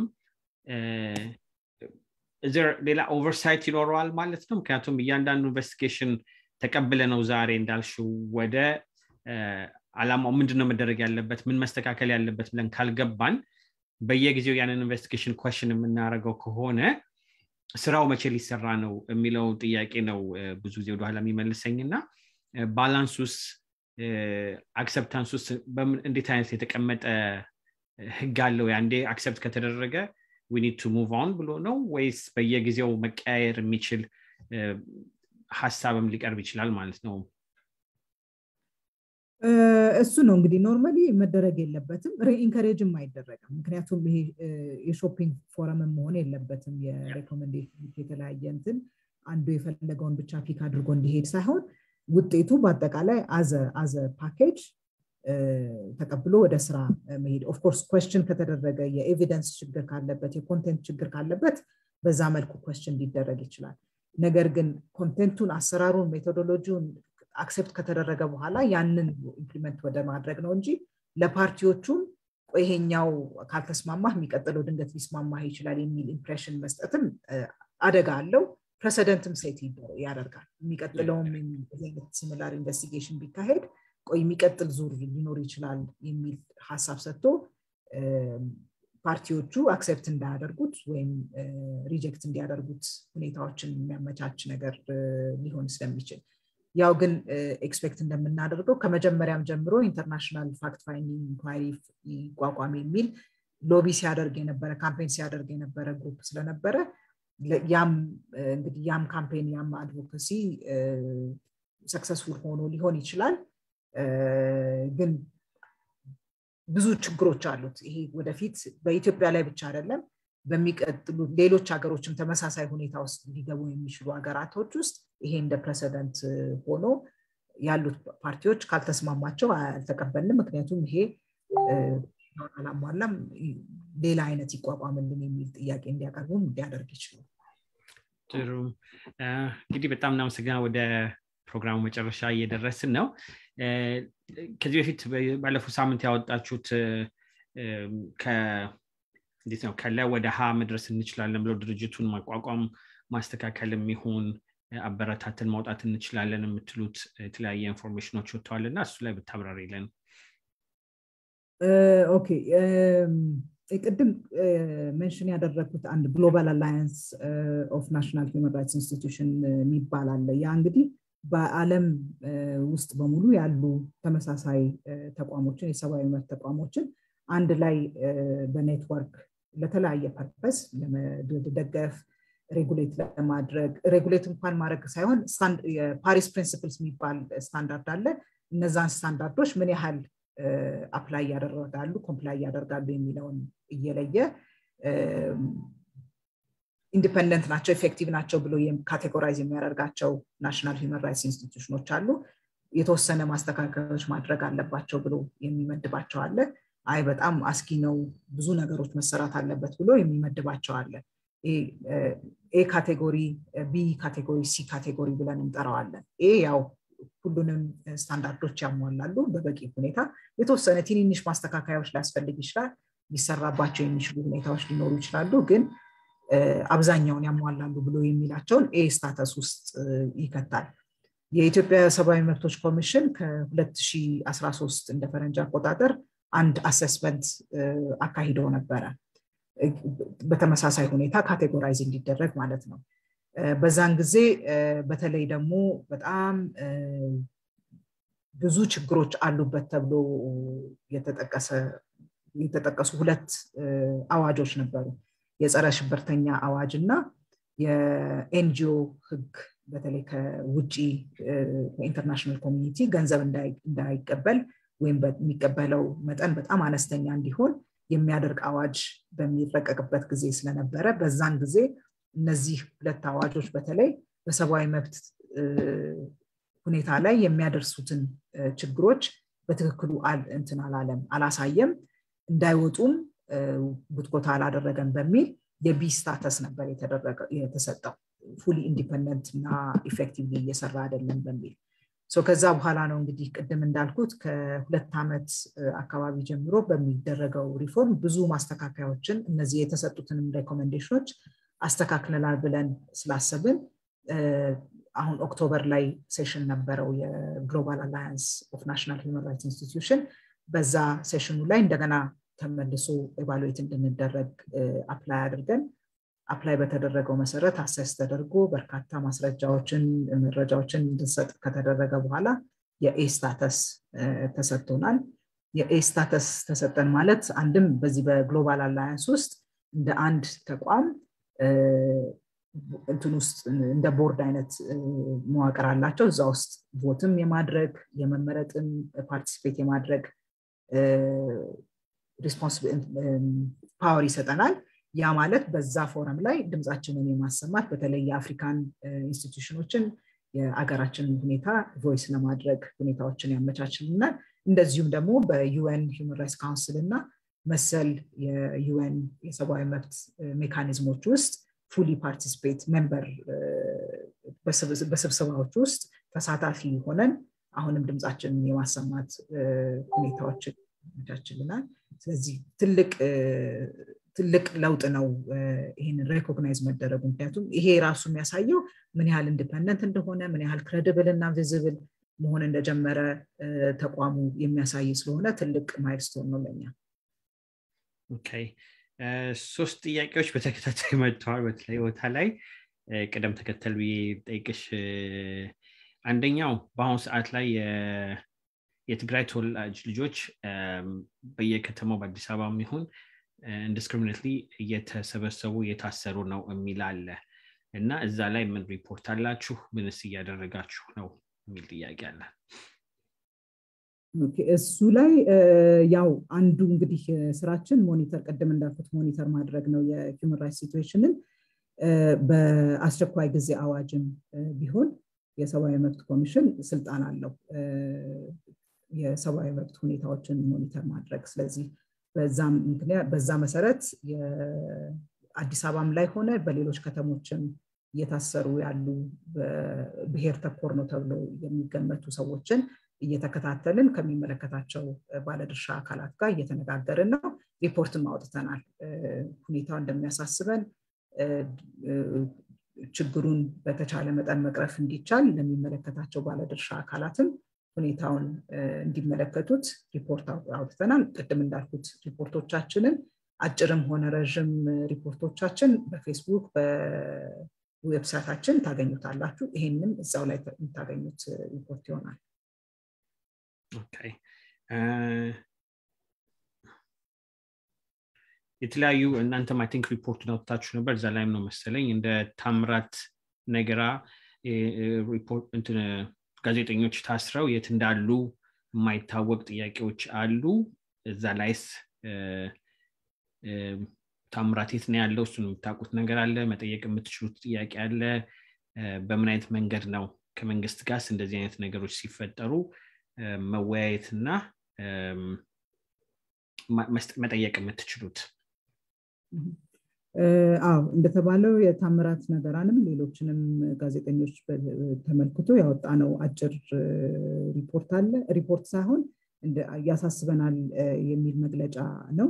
ሌላ ኦቨርሳይት ይኖረዋል ማለት ነው ምክንያቱም እያንዳንዱ ኢንቨስቲጌሽን ተቀብለ ነው ዛሬ እንዳልሽው ወደ አላማው ምንድነው መደረግ ያለበት ምን መስተካከል ያለበት ብለን ካልገባን በየጊዜው ያንን ኢንቨስቲጌሽን ኮሽን የምናደርገው ከሆነ ስራው መቼ ሊሰራ ነው የሚለው ጥያቄ ነው ብዙ ጊዜ ወደኋላ የሚመልሰኝ እና ባላንስ ውስጥ አክሰፕታንስ ውስጥ እንዴት አይነት የተቀመጠ ህግ አለው አንዴ አክሰፕት ከተደረገ ኒድ ቱ ሙቭ ኦን ብሎ ነው ወይስ በየጊዜው መቀያየር የሚችል ሀሳብም ሊቀርብ ይችላል ማለት ነው እሱ ነው እንግዲህ ኖርማሊ መደረግ የለበትም ሪኢንከሬጅም አይደረግም ምክንያቱም ይሄ የሾፒንግ ፎረምን መሆን የለበትም የሬኮሜንዴሽን የተለያየ እንትን አንዱ የፈለገውን ብቻ ፒክ አድርጎ እንዲሄድ ሳይሆን ውጤቱ በአጠቃላይ አዘ ፓኬጅ ተቀብሎ ወደ ስራ መሄድ ኦፍኮርስ ኮስችን ከተደረገ የኤቪደንስ ችግር ካለበት የኮንቴንት ችግር ካለበት በዛ መልኩ ኮስችን ሊደረግ ይችላል ነገር ግን ኮንቴንቱን አሰራሩን ሜቶዶሎጂውን አክሴፕት ከተደረገ በኋላ ያንን ኢምፕሊመንት ወደ ማድረግ ነው እንጂ ለፓርቲዎቹም ይሄኛው ካልተስማማህ የሚቀጥለው ድንገት ሊስማማህ ይችላል የሚል ኢምፕሬሽን መስጠትም አደጋ አለው ፕሬሰደንትም ሴት ያደርጋል የሚቀጥለውም ሲሚላር ኢንቨስቲጌሽን ቢካሄድ ቆይ የሚቀጥል ዙር ሊኖር ይችላል የሚል ሀሳብ ሰጥቶ ፓርቲዎቹ አክሴፕት እንዳያደርጉት ወይም ሪጀክት እንዲያደርጉት ሁኔታዎችን የሚያመቻች ነገር ሊሆን ስለሚችል ያው ግን ኤክስፔክት እንደምናደርገው ከመጀመሪያም ጀምሮ ኢንተርናሽናል ፋክት ፋይንዲንግ ኢንኳሪ ይቋቋም የሚል ሎቢ ሲያደርግ የነበረ ካምፔን ሲያደርግ የነበረ ግሩፕ ስለነበረ ያም እንግዲህ ያም ካምፔን ያም አድቮካሲ ሰክሰስፉል ሆኖ ሊሆን ይችላል ግን ብዙ ችግሮች አሉት ይሄ ወደፊት በኢትዮጵያ ላይ ብቻ አይደለም በሚቀጥሉ ሌሎች ሀገሮችም ተመሳሳይ ሁኔታ ውስጥ ሊገቡ የሚችሉ ሀገራቶች ውስጥ ይሄ እንደ ፕሬሰደንት ሆኖ ያሉት ፓርቲዎች ካልተስማማቸው አልተቀበልንም ምክንያቱም ይሄ አላሟላም ሌላ አይነት ይቋቋምልን የሚል ጥያቄ እንዲያቀርቡም እንዲያደርግ ይችላል ጥሩ እንግዲህ በጣም እናመሰግና ወደ ፕሮግራሙ መጨረሻ እየደረስን ነው ከዚህ በፊት ባለፉት ሳምንት ያወጣችሁት እንዴት ነው ከላይ ወደ ሀ መድረስ እንችላለን ብለው ድርጅቱን ማቋቋም ማስተካከል የሚሆን አበረታትን ማውጣት እንችላለን የምትሉት የተለያየ ኢንፎርሜሽኖች ወጥተዋል እና እሱ ላይ ብታብራሪለን ኦኬ ቅድም ሜንሽን ያደረግኩት አንድ ግሎባል አላያንስ ኦፍ ናሽናል ሂውማን ራይትስ ኢንስቲቱሽን የሚባል አለ ያ እንግዲህ በአለም ውስጥ በሙሉ ያሉ ተመሳሳይ ተቋሞችን የሰብአዊ መብት ተቋሞችን አንድ ላይ በኔትወርክ ለተለያየ ፐርፐስ ለመደገፍ ሬጉሌት ለማድረግ ሬጉሌት እንኳን ማድረግ ሳይሆን የፓሪስ ፕሪንስፕልስ የሚባል ስታንዳርድ አለ እነዛን ስታንዳርዶች ምን ያህል አፕላይ ያደርጋሉ ኮምፕላይ ያደርጋሉ የሚለውን እየለየ ኢንዲፐንደንት ናቸው ኤፌክቲቭ ናቸው ብሎ ካቴጎራይዝ የሚያደርጋቸው ናሽናል ሂውመን ራይትስ ኢንስቲቱሽኖች አሉ የተወሰነ ማስተካከሎች ማድረግ አለባቸው ብሎ የሚመድባቸው አለ አይ በጣም አስጊ ነው ብዙ ነገሮች መሰራት አለበት ብሎ የሚመድባቸው አለ ኤ ካቴጎሪ ቢ ካቴጎሪ ሲ ካቴጎሪ ብለን እንጠራዋለን ኤ ያው ሁሉንም ስታንዳርዶች ያሟላሉ በበቂ ሁኔታ የተወሰነ ትንንሽ ማስተካከያዎች ሊያስፈልግ ይችላል ሊሰራባቸው የሚችሉ ሁኔታዎች ሊኖሩ ይችላሉ ግን አብዛኛውን ያሟላሉ ብሎ የሚላቸውን ኤ ስታተስ ውስጥ ይከታል የኢትዮጵያ ሰብአዊ መብቶች ኮሚሽን ከ2013 እንደ ፈረንጅ አቆጣጠር አንድ አሰስመንት አካሂደው ነበረ በተመሳሳይ ሁኔታ ካቴጎራይዝ እንዲደረግ ማለት ነው በዛን ጊዜ በተለይ ደግሞ በጣም ብዙ ችግሮች አሉበት ተብሎ የተጠቀሱ ሁለት አዋጆች ነበሩ የጸረ ሽብርተኛ አዋጅ እና የኤንጂኦ ህግ በተለይ ከውጭ ከኢንተርናሽናል ኮሚኒቲ ገንዘብ እንዳይቀበል ወይም የሚቀበለው መጠን በጣም አነስተኛ እንዲሆን የሚያደርግ አዋጅ በሚረቀቅበት ጊዜ ስለነበረ በዛን ጊዜ እነዚህ ሁለት አዋጆች በተለይ በሰብአዊ መብት ሁኔታ ላይ የሚያደርሱትን ችግሮች በትክክሉ እንትን አላለም አላሳየም እንዳይወጡም ጉትጎታ አላደረገም በሚል የቢ ስታተስ ነበር የተሰጠው ፉሊ ኢንዲፐንደንት እና ኢፌክቲቭሊ እየሰራ አይደለም በሚል ከዛ በኋላ ነው እንግዲህ ቅድም እንዳልኩት ከሁለት ዓመት አካባቢ ጀምሮ በሚደረገው ሪፎርም ብዙ ማስተካከያዎችን እነዚህ የተሰጡትንም ሬኮሜንዴሽኖች አስተካክለናል ብለን ስላሰብን አሁን ኦክቶበር ላይ ሴሽን ነበረው የግሎባል አላያንስ ኦፍ ናሽናል ሂውማን ራይትስ ኢንስቲትዩሽን በዛ ሴሽኑ ላይ እንደገና ተመልሶ ኤቫሉዌት እንድንደረግ አፕላይ አድርገን አፕላይ በተደረገው መሰረት አሰስ ተደርጎ በርካታ ማስረጃዎችን መረጃዎችን እንድንሰጥ ከተደረገ በኋላ የኤ ስታተስ ተሰጥቶናል የኤ ስታተስ ተሰጠን ማለት አንድም በዚህ በግሎባል አላያንስ ውስጥ እንደ አንድ ተቋም እንትን ውስጥ እንደ ቦርድ አይነት መዋቅር አላቸው እዛ ውስጥ ቮትም የማድረግ የመመረጥም ፓርቲሲፔት የማድረግ ፓወር ይሰጠናል ያ ማለት በዛ ፎረም ላይ ድምፃችንን የማሰማት በተለይ የአፍሪካን ኢንስቲትዩሽኖችን የአገራችንን ሁኔታ ቮይስ ለማድረግ ሁኔታዎችን ያመቻችልናል እንደዚሁም ደግሞ በዩኤን ሂውማን ራይትስ ካውንስል እና መሰል የዩኤን የሰብአዊ መብት ሜካኒዝሞች ውስጥ ፉሊ ፓርቲስፔት ሜምበር በስብሰባዎች ውስጥ ተሳታፊ ሆነን አሁንም ድምፃችንን የማሰማት ሁኔታዎችን ያመቻችልናል ስለዚህ ትልቅ ትልቅ ለውጥ ነው ይህንን ሬኮግናይዝ መደረጉ ምክንያቱም ይሄ ራሱ የሚያሳየው ምን ያህል ኢንዲፐንደንት እንደሆነ ምን ያህል ክሬዲብል እና ቪዚብል መሆን እንደጀመረ ተቋሙ የሚያሳይ ስለሆነ ትልቅ ማይልስቶን ነው ለኛ ሶስት ጥያቄዎች በተከታታይ መጥተዋል በተለይ ቦታ ላይ ቅደም ተከተል ብዬ ጠይቅሽ አንደኛው በአሁኑ ሰዓት ላይ የትግራይ ተወላጅ ልጆች በየከተማው በአዲስ አበባ የሚሆን ኢንዲስክሪሚኔትሊ እየተሰበሰቡ እየታሰሩ ነው የሚል አለ እና እዛ ላይ ምን ሪፖርት አላችሁ ምንስ እያደረጋችሁ ነው የሚል ጥያቄ አለ እሱ ላይ ያው አንዱ እንግዲህ ስራችን ሞኒተር ቀደም እንዳልኩት ሞኒተር ማድረግ ነው የሂውመን ራይትስ ሲትዌሽንን በአስቸኳይ ጊዜ አዋጅም ቢሆን የሰብአዊ መብት ኮሚሽን ስልጣን አለው የሰብአዊ መብት ሁኔታዎችን ሞኒተር ማድረግ ስለዚህ በዛ መሰረት አዲስ አበባም ላይ ሆነ በሌሎች ከተሞችም እየታሰሩ ያሉ ብሔር ተኮር ነው ተብለው የሚገመቱ ሰዎችን እየተከታተልን ከሚመለከታቸው ባለድርሻ አካላት ጋር እየተነጋገርን ነው ሪፖርትም አውጥተናል ሁኔታው እንደሚያሳስበን ችግሩን በተቻለ መጠን መቅረፍ እንዲቻል ለሚመለከታቸው ባለድርሻ አካላትም ሁኔታውን እንዲመለከቱት ሪፖርት አውጥተናል ቅድም እንዳልኩት ሪፖርቶቻችንን አጭርም ሆነ ረዥም ሪፖርቶቻችን በፌስቡክ በዌብሳይታችን ታገኙታላችሁ ይሄንም እዛው ላይ የምታገኙት ሪፖርት ይሆናል የተለያዩ እናንተም አይ ቲንክ ሪፖርት አውጥታችሁ ነበር እዛ ላይም ነው መሰለኝ እንደ ታምራት ነገራ ጋዜጠኞች ታስረው የት እንዳሉ የማይታወቅ ጥያቄዎች አሉ እዛ ላይስ ታምራት የት ነው ያለው እሱን የምታውቁት ነገር አለ መጠየቅ የምትችሉት ጥያቄ አለ በምን አይነት መንገድ ነው ከመንግስት ጋርስ እንደዚህ አይነት ነገሮች ሲፈጠሩ መወያየትና መጠየቅ የምትችሉት አዎ እንደተባለው የታምራት ነገራንም ሌሎችንም ጋዜጠኞች ተመልክቶ ያወጣ ነው አጭር ሪፖርት አለ ሪፖርት ሳይሆን ያሳስበናል የሚል መግለጫ ነው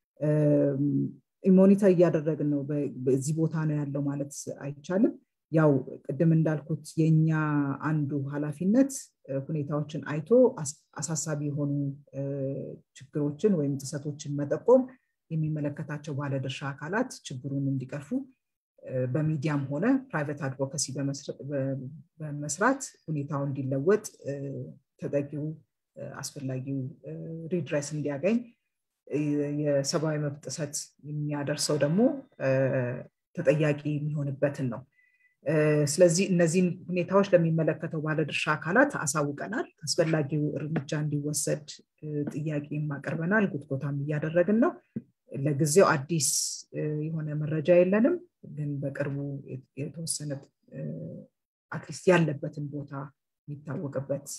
ሞኒተር እያደረግን ነው በዚህ ቦታ ነው ያለው ማለት አይቻልም ያው ቅድም እንዳልኩት የኛ አንዱ ኃላፊነት ሁኔታዎችን አይቶ አሳሳቢ የሆኑ ችግሮችን ወይም ጥሰቶችን መጠቆም የሚመለከታቸው ባለድርሻ አካላት ችግሩን እንዲቀርፉ በሚዲያም ሆነ ፕራይቬት አድቮካሲ በመስራት ሁኔታው እንዲለወጥ ተጠቂው አስፈላጊው ሪድረስ እንዲያገኝ የሰብአዊ መብት ጥሰት የሚያደርሰው ደግሞ ተጠያቂ የሚሆንበትን ነው ስለዚህ እነዚህን ሁኔታዎች ለሚመለከተው ባለድርሻ አካላት አሳውቀናል አስፈላጊው እርምጃ እንዲወሰድ ጥያቄም አቅርበናል ጉትጎታም እያደረግን ነው ለጊዜው አዲስ የሆነ መረጃ የለንም ግን በቅርቡ የተወሰነ አትሊስት ያለበትን ቦታ የሚታወቅበት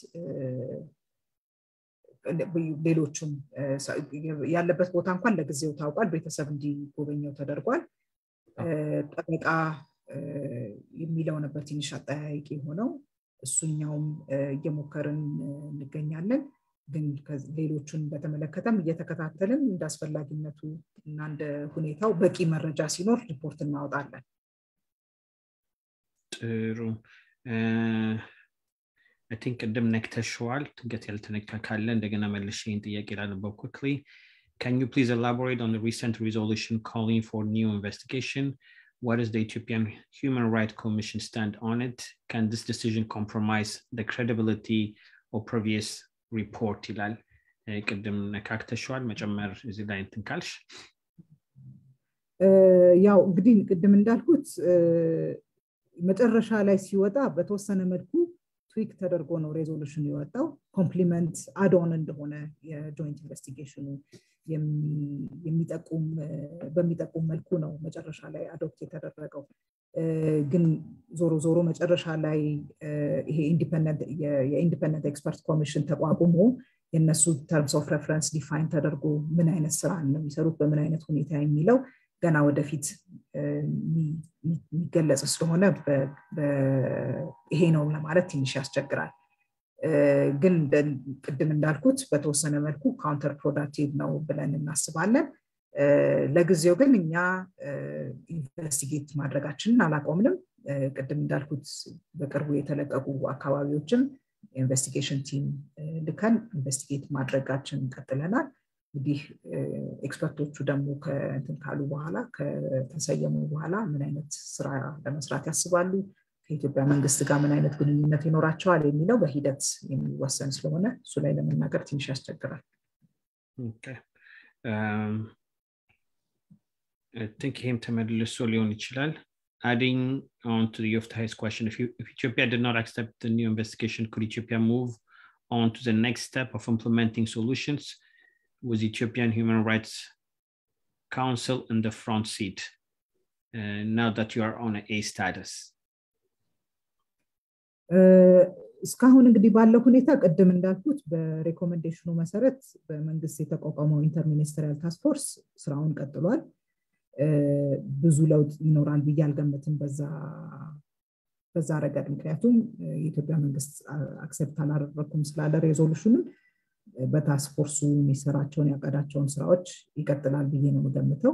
ሌሎቹም ያለበት ቦታ እንኳን ለጊዜው ታውቋል ቤተሰብ እንዲጎበኘው ተደርጓል ጠበቃ የሚለው ነበር ትንሽ አጠያቂ የሆነው እሱኛውም እየሞከርን እንገኛለን ግን ሌሎቹን በተመለከተም እየተከታተልን እንደ አስፈላጊነቱ እና እንደ ሁኔታው በቂ መረጃ ሲኖር ሪፖርት እናወጣለን ጥሩ ቲንክ ቅድም ነክተሸዋል ትንገት ያልተነካ ካለ እንደገና መልሽ ይህን ጥያቄ ላነበው quickly Can you please elaborate on the recent resolution calling for new investigation? What is the Ethiopian Human Rights Commission stand on it? Can this decision compromise the credibility of previous report? ይላል ቅድም ነካክተሸዋል መጨመር እዚህ ላይ እንትን ካልሽ ያው እንግዲህ ቅድም እንዳልኩት መጨረሻ ላይ ሲወጣ በተወሰነ መልኩ ትዊክ ተደርጎ ነው ሬዞሉሽን የወጣው ኮምፕሊመንት አዶን እንደሆነ የጆይንት ኢንቨስቲጌሽኑ የሚጠቁም በሚጠቁም መልኩ ነው መጨረሻ ላይ አዶፕት የተደረገው ግን ዞሮ ዞሮ መጨረሻ ላይ ይሄ የኢንዲፐንደንት ኤክስፐርት ኮሚሽን ተቋቁሞ የእነሱ ተርምስ ኦፍ ሬፈረንስ ዲፋይን ተደርጎ ምን አይነት ስራ ነው የሚሰሩት በምን አይነት ሁኔታ የሚለው ገና ወደፊት የሚገለጽ ስለሆነ ይሄ ነው ለማለት ትንሽ ያስቸግራል ግን ቅድም እንዳልኩት በተወሰነ መልኩ ካውንተር ፕሮዳክቲቭ ነው ብለን እናስባለን ለጊዜው ግን እኛ ኢንቨስቲጌት ማድረጋችንን አላቆምንም ቅድም እንዳልኩት በቅርቡ የተለቀቁ አካባቢዎችም ኢንቨስቲጌሽን ቲም ልከን ኢንቨስቲጌት ማድረጋችን ቀጥለናል እንግዲህ ኤክስፐርቶቹ ደግሞ ከእንትን ካሉ በኋላ ከተሰየሙ በኋላ ምን አይነት ስራ ለመስራት ያስባሉ ከኢትዮጵያ መንግስት ጋር ምን አይነት ግንኙነት ይኖራቸዋል የሚለው በሂደት የሚወሰን ስለሆነ እሱ ላይ ለመናገር ትንሽ ያስቸግራል ቲንክ ይህም ተመልሶ ሊሆን ይችላል adding on to the Yoftai's question, if, you, if Ethiopia did not accept the new investigation, could Ethiopia move on to the next step of implementing solutions with Ethiopian Human Rights Council in the front seat uh, now that you are on a A status? እስካሁን እንግዲህ ባለው ሁኔታ ቅድም እንዳልኩት በሬኮሜንዴሽኑ መሰረት በመንግስት የተቋቋመው ኢንተርሚኒስትሪያል ታስክ ፎርስ ስራውን ቀጥሏል ብዙ ለውጥ ይኖራል ብዬ አልገምትም በዛ ረገድ ምክንያቱም የኢትዮጵያ መንግስት አክሴፕት አላደረግኩም ስላለ ሬዞሉሽኑን በታስክ ፎርሱ የሚሰራቸውን ያቀዳቸውን ስራዎች ይቀጥላል ብዬ ነው የምገምተው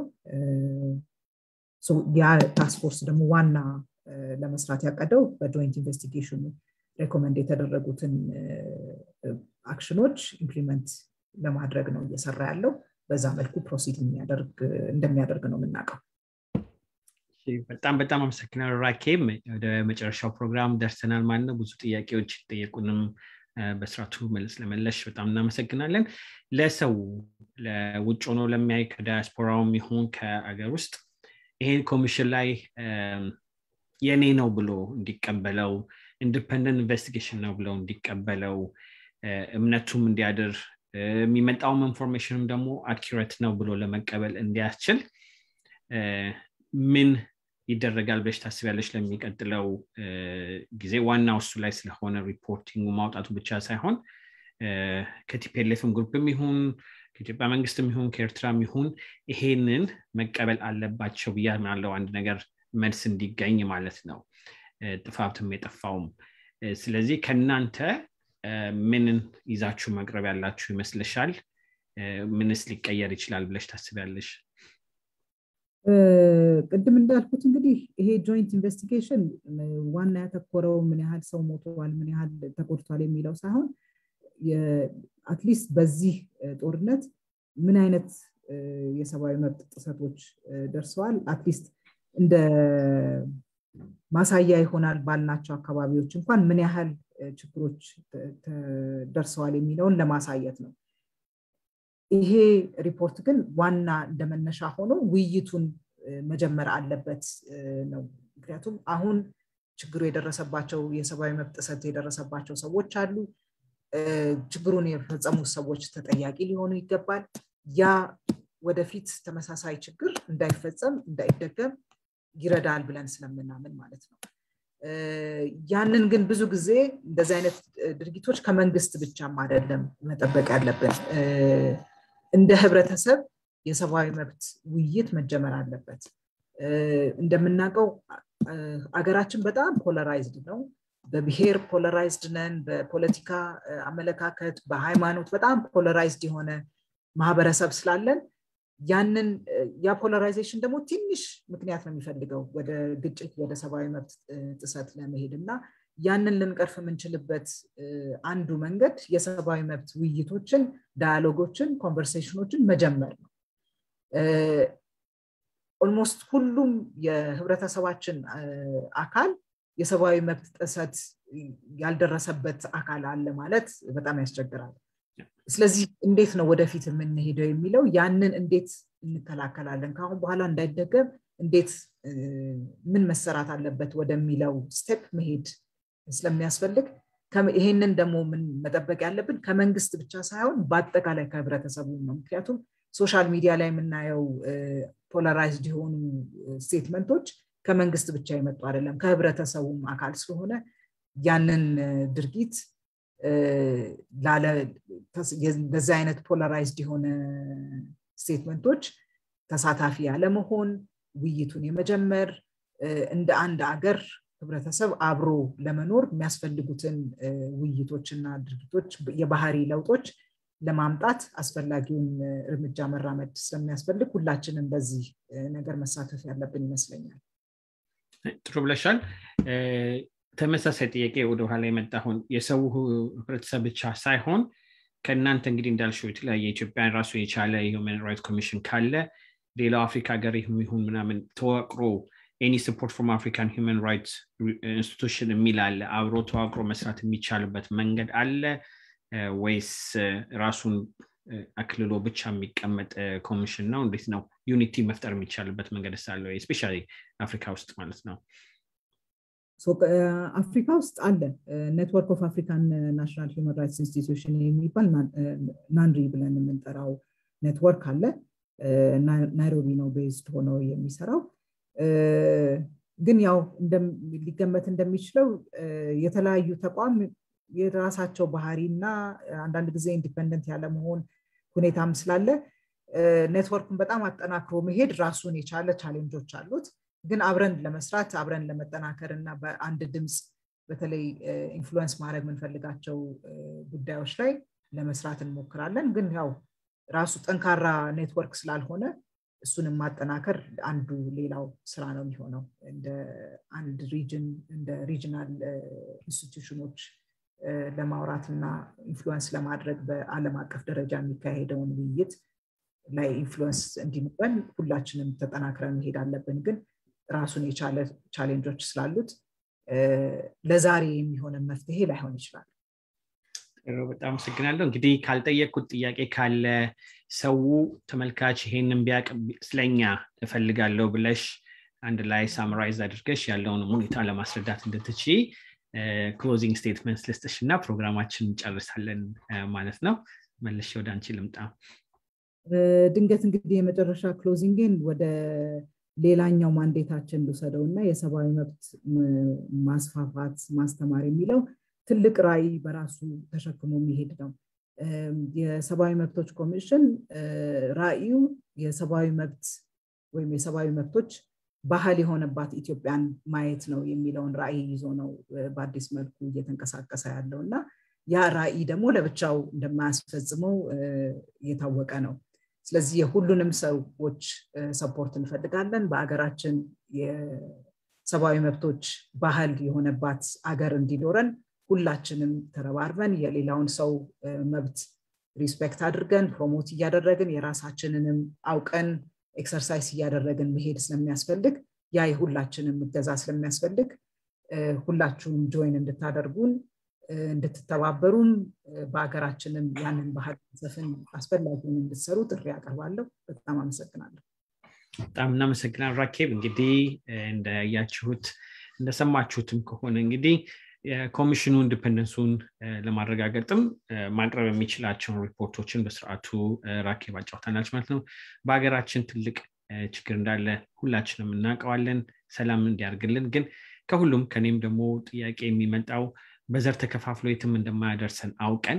ያ ታስክ ፎርስ ደግሞ ዋና ለመስራት ያቀደው በጆይንት ኢንቨስቲጌሽኑ ሬኮመንድ የተደረጉትን አክሽኖች ኢምፕሊመንት ለማድረግ ነው እየሰራ ያለው በዛ መልኩ ፕሮሲድ እንደሚያደርግ ነው የምናውቀው በጣም በጣም አመሰግናለሁ ራኬም ወደ መጨረሻው ፕሮግራም ደርሰናል ማለት ነው ብዙ ጥያቄዎች ጠየቁንም በስርዓቱ መልስ ለመለሽ በጣም እናመሰግናለን ለሰው ለውጭ ሆኖ ለሚያይ ከዳያስፖራውም ይሁን ከአገር ውስጥ ይሄን ኮሚሽን ላይ የኔ ነው ብሎ እንዲቀበለው ኢንዲፐንደንት ኢንቨስቲጌሽን ነው ብለው እንዲቀበለው እምነቱም እንዲያድር የሚመጣውም ኢንፎርሜሽንም ደግሞ አኪሬት ነው ብሎ ለመቀበል እንዲያስችል ምን ይደረጋል ብለሽ ታስቢያለሽ ለሚቀጥለው ጊዜ ዋናው እሱ ላይ ስለሆነ ሪፖርቲንጉ ማውጣቱ ብቻ ሳይሆን ከቲፒኤልኤፍም ግሩፕም ይሁን ከኢትዮጵያ መንግስትም ይሁን ከኤርትራም ይሁን ይሄንን መቀበል አለባቸው ብያ ያለው አንድ ነገር መልስ እንዲገኝ ማለት ነው ጥፋትም የጠፋውም ስለዚህ ከእናንተ ምንን ይዛችሁ መቅረብ ያላችሁ ይመስልሻል ምንስ ሊቀየር ይችላል ብለሽ ታስቢያለሽ ቅድም እንዳልኩት እንግዲህ ይሄ ጆይንት ኢንቨስቲጌሽን ዋና ያተኮረው ምን ያህል ሰው ሞተዋል ምን ያህል ተጎድቷል የሚለው ሳይሆን አትሊስት በዚህ ጦርነት ምን አይነት የሰብአዊ መብት ጥሰቶች ደርሰዋል አትሊስት እንደ ማሳያ ይሆናል ባልናቸው አካባቢዎች እንኳን ምን ያህል ችግሮች ደርሰዋል የሚለውን ለማሳየት ነው ይሄ ሪፖርት ግን ዋና እንደመነሻ ሆኖ ውይይቱን መጀመር አለበት ነው ምክንያቱም አሁን ችግሩ የደረሰባቸው የሰብአዊ መብት ጥሰት የደረሰባቸው ሰዎች አሉ ችግሩን የፈጸሙት ሰዎች ተጠያቂ ሊሆኑ ይገባል ያ ወደፊት ተመሳሳይ ችግር እንዳይፈጸም እንዳይደገም ይረዳል ብለን ስለምናምን ማለት ነው ያንን ግን ብዙ ጊዜ እንደዚህ አይነት ድርጊቶች ከመንግስት ብቻም አይደለም መጠበቅ ያለብን እንደ ህብረተሰብ የሰብአዊ መብት ውይይት መጀመር አለበት እንደምናውቀው አገራችን በጣም ፖለራይዝድ ነው በብሔር ፖለራይዝድ ነን በፖለቲካ አመለካከት በሃይማኖት በጣም ፖለራይዝድ የሆነ ማህበረሰብ ስላለን ያንን ያ ፖለራይዜሽን ደግሞ ትንሽ ምክንያት ነው የሚፈልገው ወደ ግጭት ወደ ሰብአዊ መብት ጥሰት ለመሄድ እና ያንን ልንቀርፍ የምንችልበት አንዱ መንገድ የሰብአዊ መብት ውይይቶችን ዳያሎጎችን ኮንቨርሴሽኖችን መጀመር ነው ኦልሞስት ሁሉም የህብረተሰባችን አካል የሰብአዊ መብት ጥሰት ያልደረሰበት አካል አለ ማለት በጣም ያስቸግራል ስለዚህ እንዴት ነው ወደፊት የምንሄደው የሚለው ያንን እንዴት እንከላከላለን ከአሁን በኋላ እንዳይደገም እንዴት ምን መሰራት አለበት ወደሚለው ስቴፕ መሄድ ስለሚያስፈልግ ይሄንን ደግሞ ምን መጠበቅ ያለብን ከመንግስት ብቻ ሳይሆን በአጠቃላይ ከህብረተሰቡ ነው ምክንያቱም ሶሻል ሚዲያ ላይ የምናየው ፖላራይዝድ የሆኑ ስቴትመንቶች ከመንግስት ብቻ የመጡ አይደለም ከህብረተሰቡም አካል ስለሆነ ያንን ድርጊት በዚህ አይነት ፖላራይዝድ የሆነ ስቴትመንቶች ተሳታፊ ያለመሆን ውይይቱን የመጀመር እንደ አንድ አገር ህብረተሰብ አብሮ ለመኖር የሚያስፈልጉትን ውይይቶችና ድርጊቶች የባህሪ ለውጦች ለማምጣት አስፈላጊውን እርምጃ መራመድ ስለሚያስፈልግ ሁላችንም በዚህ ነገር መሳተፍ ያለብን ይመስለኛል ጥሩ ብለሻል ተመሳሳይ ጥያቄ ወደኋላ የመጣሁን የሰው ህብረተሰብ ብቻ ሳይሆን ከእናንተ እንግዲህ እንዳልሽው የተለያየ ኢትዮጵያ ራሱ የቻለ የሁማን ራይት ኮሚሽን ካለ ሌላው አፍሪካ ሀገር ይሁን ምናምን ተዋቅሮ ኤኒ ሰፖርት ፍሮም አፍሪካን ሁማን ራይትስ ኢንስቲቱሽን የሚል አለ አብሮ ተዋቅሮ መስራት የሚቻልበት መንገድ አለ ወይስ ራሱን አክልሎ ብቻ የሚቀመጥ ኮሚሽን ነው እንዴት ነው ዩኒቲ መፍጠር የሚቻልበት መንገድ ሳለ ስፔሻ አፍሪካ ውስጥ ማለት ነው አፍሪካ ውስጥ አለ ኔትወርክ ኦፍ አፍሪካን ናሽናል ሂውማን ራይትስ ኢንስቲትዩሽን የሚባል ናንሪ ብለን የምንጠራው ኔትወርክ አለ ናይሮቢ ነው ቤዝድ ሆነው የሚሰራው ግን ያው ሊገመት እንደሚችለው የተለያዩ ተቋም የራሳቸው ባህሪ እና አንዳንድ ጊዜ ኢንዲፐንደንት ያለመሆን ሁኔታም ስላለ ኔትወርኩን በጣም አጠናክሮ መሄድ ራሱን የቻለ ቻሌንጆች አሉት ግን አብረን ለመስራት አብረን ለመጠናከር እና በአንድ ድምፅ በተለይ ኢንፍሉወንስ ማድረግ የምንፈልጋቸው ጉዳዮች ላይ ለመስራት እንሞክራለን ግን ያው ራሱ ጠንካራ ኔትወርክ ስላልሆነ እሱንም ማጠናከር አንዱ ሌላው ስራ ነው የሚሆነው እንደ አንድ ሪጅን እንደ ሪጅናል ኢንስቲቱሽኖች ለማውራት እና ኢንፍሉወንስ ለማድረግ በአለም አቀፍ ደረጃ የሚካሄደውን ውይይት ላይ ኢንፍሉወንስ እንዲኖረን ሁላችንም ተጠናክረን መሄድ አለብን ግን ራሱን የቻለ ቻሌንጆች ስላሉት ለዛሬ የሚሆነ መፍትሄ ላይሆን ይችላል በጣም አመሰግናለሁ እንግዲህ ካልጠየቅኩት ጥያቄ ካለ ሰው ተመልካች ይሄንን ቢያቅ ስለኛ እፈልጋለሁ ብለሽ አንድ ላይ ሳምራይዝ አድርገሽ ያለውን ሁኔታ ለማስረዳት እንድትች ክሎዚንግ ስቴትመንት ልስጥሽ እና ፕሮግራማችን እንጨርሳለን ማለት ነው መለሽ ወደ አንቺ ልምጣ ድንገት እንግዲህ የመጨረሻ ክሎዚንግን ወደ ሌላኛው ማንዴታችን ልውሰደው እና የሰብአዊ መብት ማስፋፋት ማስተማር የሚለው ትልቅ ራዕይ በራሱ ተሸክሞ የሚሄድ ነው የሰብአዊ መብቶች ኮሚሽን ራዕዩ የሰብአዊ መብት ወይም የሰብአዊ መብቶች ባህል የሆነባት ኢትዮጵያን ማየት ነው የሚለውን ራዕይ ይዞ ነው በአዲስ መልኩ እየተንቀሳቀሰ ያለው እና ያ ራዕይ ደግሞ ለብቻው እንደማያስፈጽመው የታወቀ ነው ስለዚህ የሁሉንም ሰዎች ሰፖርት እንፈልጋለን በአገራችን የሰብአዊ መብቶች ባህል የሆነባት አገር እንዲኖረን ሁላችንም ተረባርበን የሌላውን ሰው መብት ሪስፔክት አድርገን ፕሮሞት እያደረግን የራሳችንንም አውቀን ኤክሰርሳይዝ እያደረግን መሄድ ስለሚያስፈልግ ያ የሁላችንም እገዛ ስለሚያስፈልግ ሁላችሁም ጆይን እንድታደርጉን እንድትተባበሩም በሀገራችንም ያንን ባህል ሰፍን አስፈላጊውን እንድትሰሩ ጥሪ ያቀርባለሁ በጣም አመሰግናለሁ በጣም እናመሰግናል ራኬብ እንግዲህ እንዳያችሁት እንደሰማችሁትም ከሆነ እንግዲህ የኮሚሽኑ ኢንዲፐንደንሱን ለማረጋገጥም ማቅረብ የሚችላቸውን ሪፖርቶችን በስርዓቱ ራኬብ አጫውታናለች ማለት ነው በሀገራችን ትልቅ ችግር እንዳለ ሁላችንም እናውቀዋለን ሰላም እንዲያርግልን ግን ከሁሉም ከኔም ደግሞ ጥያቄ የሚመጣው በዘር ተከፋፍሎ የትም እንደማያደርሰን አውቀን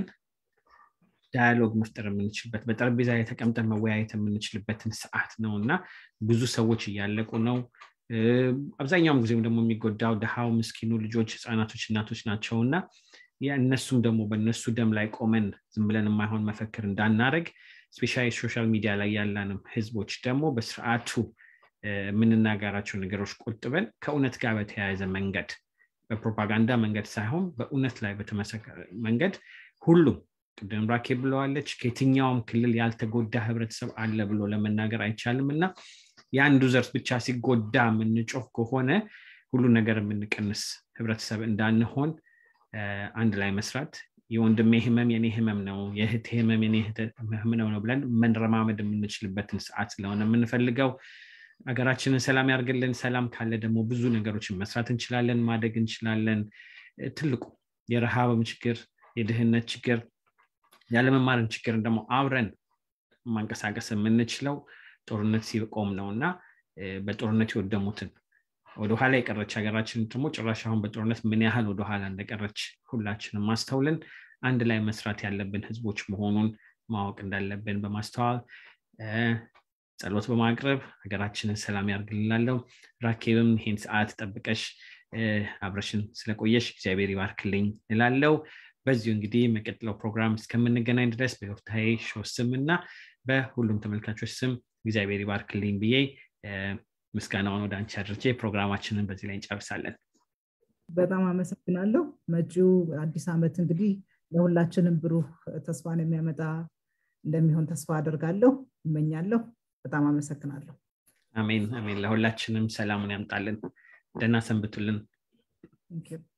ዳያሎግ መፍጠር የምንችልበት በጠረጴዛ ላይ ተቀምጠን መወያየት የምንችልበትን ሰዓት ነው እና ብዙ ሰዎች እያለቁ ነው አብዛኛውም ጊዜም ደግሞ የሚጎዳው ድሃው ምስኪኑ ልጆች ህፃናቶች እናቶች ናቸው እና እነሱም ደግሞ በእነሱ ደም ላይ ቆመን ዝም ብለን የማይሆን መፈክር እንዳናረግ ስፔሻሊ ሶሻል ሚዲያ ላይ ያለንም ህዝቦች ደግሞ በስርዓቱ የምንናገራቸው ነገሮች ቆጥበን ከእውነት ጋር በተያያዘ መንገድ በፕሮፓጋንዳ መንገድ ሳይሆን በእውነት ላይ በተመሰከረ መንገድ ሁሉም ቅድም ራኬ ብለዋለች ከየትኛውም ክልል ያልተጎዳ ህብረተሰብ አለ ብሎ ለመናገር አይቻልም እና የአንዱ ዘርፍ ብቻ ሲጎዳ የምንጮፍ ከሆነ ሁሉ ነገር የምንቀንስ ህብረተሰብ እንዳንሆን አንድ ላይ መስራት የወንድሜ ህመም የኔ ህመም ነው የእህቴ ህመም የኔ ህመም ነው ብለን መንረማመድ የምንችልበትን ሰዓት ስለሆነ የምንፈልገው ሀገራችንን ሰላም ያርግልን ሰላም ካለ ደግሞ ብዙ ነገሮችን መስራት እንችላለን ማደግ እንችላለን ትልቁ የረሃብም ችግር የድህነት ችግር ያለመማርን ችግርን ደግሞ አብረን ማንቀሳቀስ የምንችለው ጦርነት ሲቆም ነው እና በጦርነት የወደሙትን ወደኋላ የቀረች ሀገራችን ደግሞ ጭራሽ አሁን በጦርነት ምን ያህል ወደኋላ እንደቀረች ሁላችንም ማስተውልን አንድ ላይ መስራት ያለብን ህዝቦች መሆኑን ማወቅ እንዳለብን በማስተዋል ጸሎት በማቅረብ ሀገራችንን ሰላም ያርግልላለው ራኬብም ይህን ሰዓት ጠብቀሽ አብረሽን ስለቆየሽ እግዚአብሔር ይባርክልኝ እላለው በዚሁ እንግዲህ መቀጥለው ፕሮግራም እስከምንገናኝ ድረስ በዮፍታሄ ሾ ስም እና በሁሉም ተመልካቾች ስም እግዚአብሔር ይባርክልኝ ብዬ ምስጋናውን ወደ አንቺ አድርቼ ፕሮግራማችንን በዚህ ላይ እንጨርሳለን በጣም አመሰግናለሁ መጪው አዲስ ዓመት እንግዲህ ለሁላችንም ብሩህ ተስፋን የሚያመጣ እንደሚሆን ተስፋ አደርጋለሁ እመኛለሁ በጣም አመሰግናለሁ አሜን አሜን ለሁላችንም ሰላሙን ያምጣልን ደና ሰንብቱልን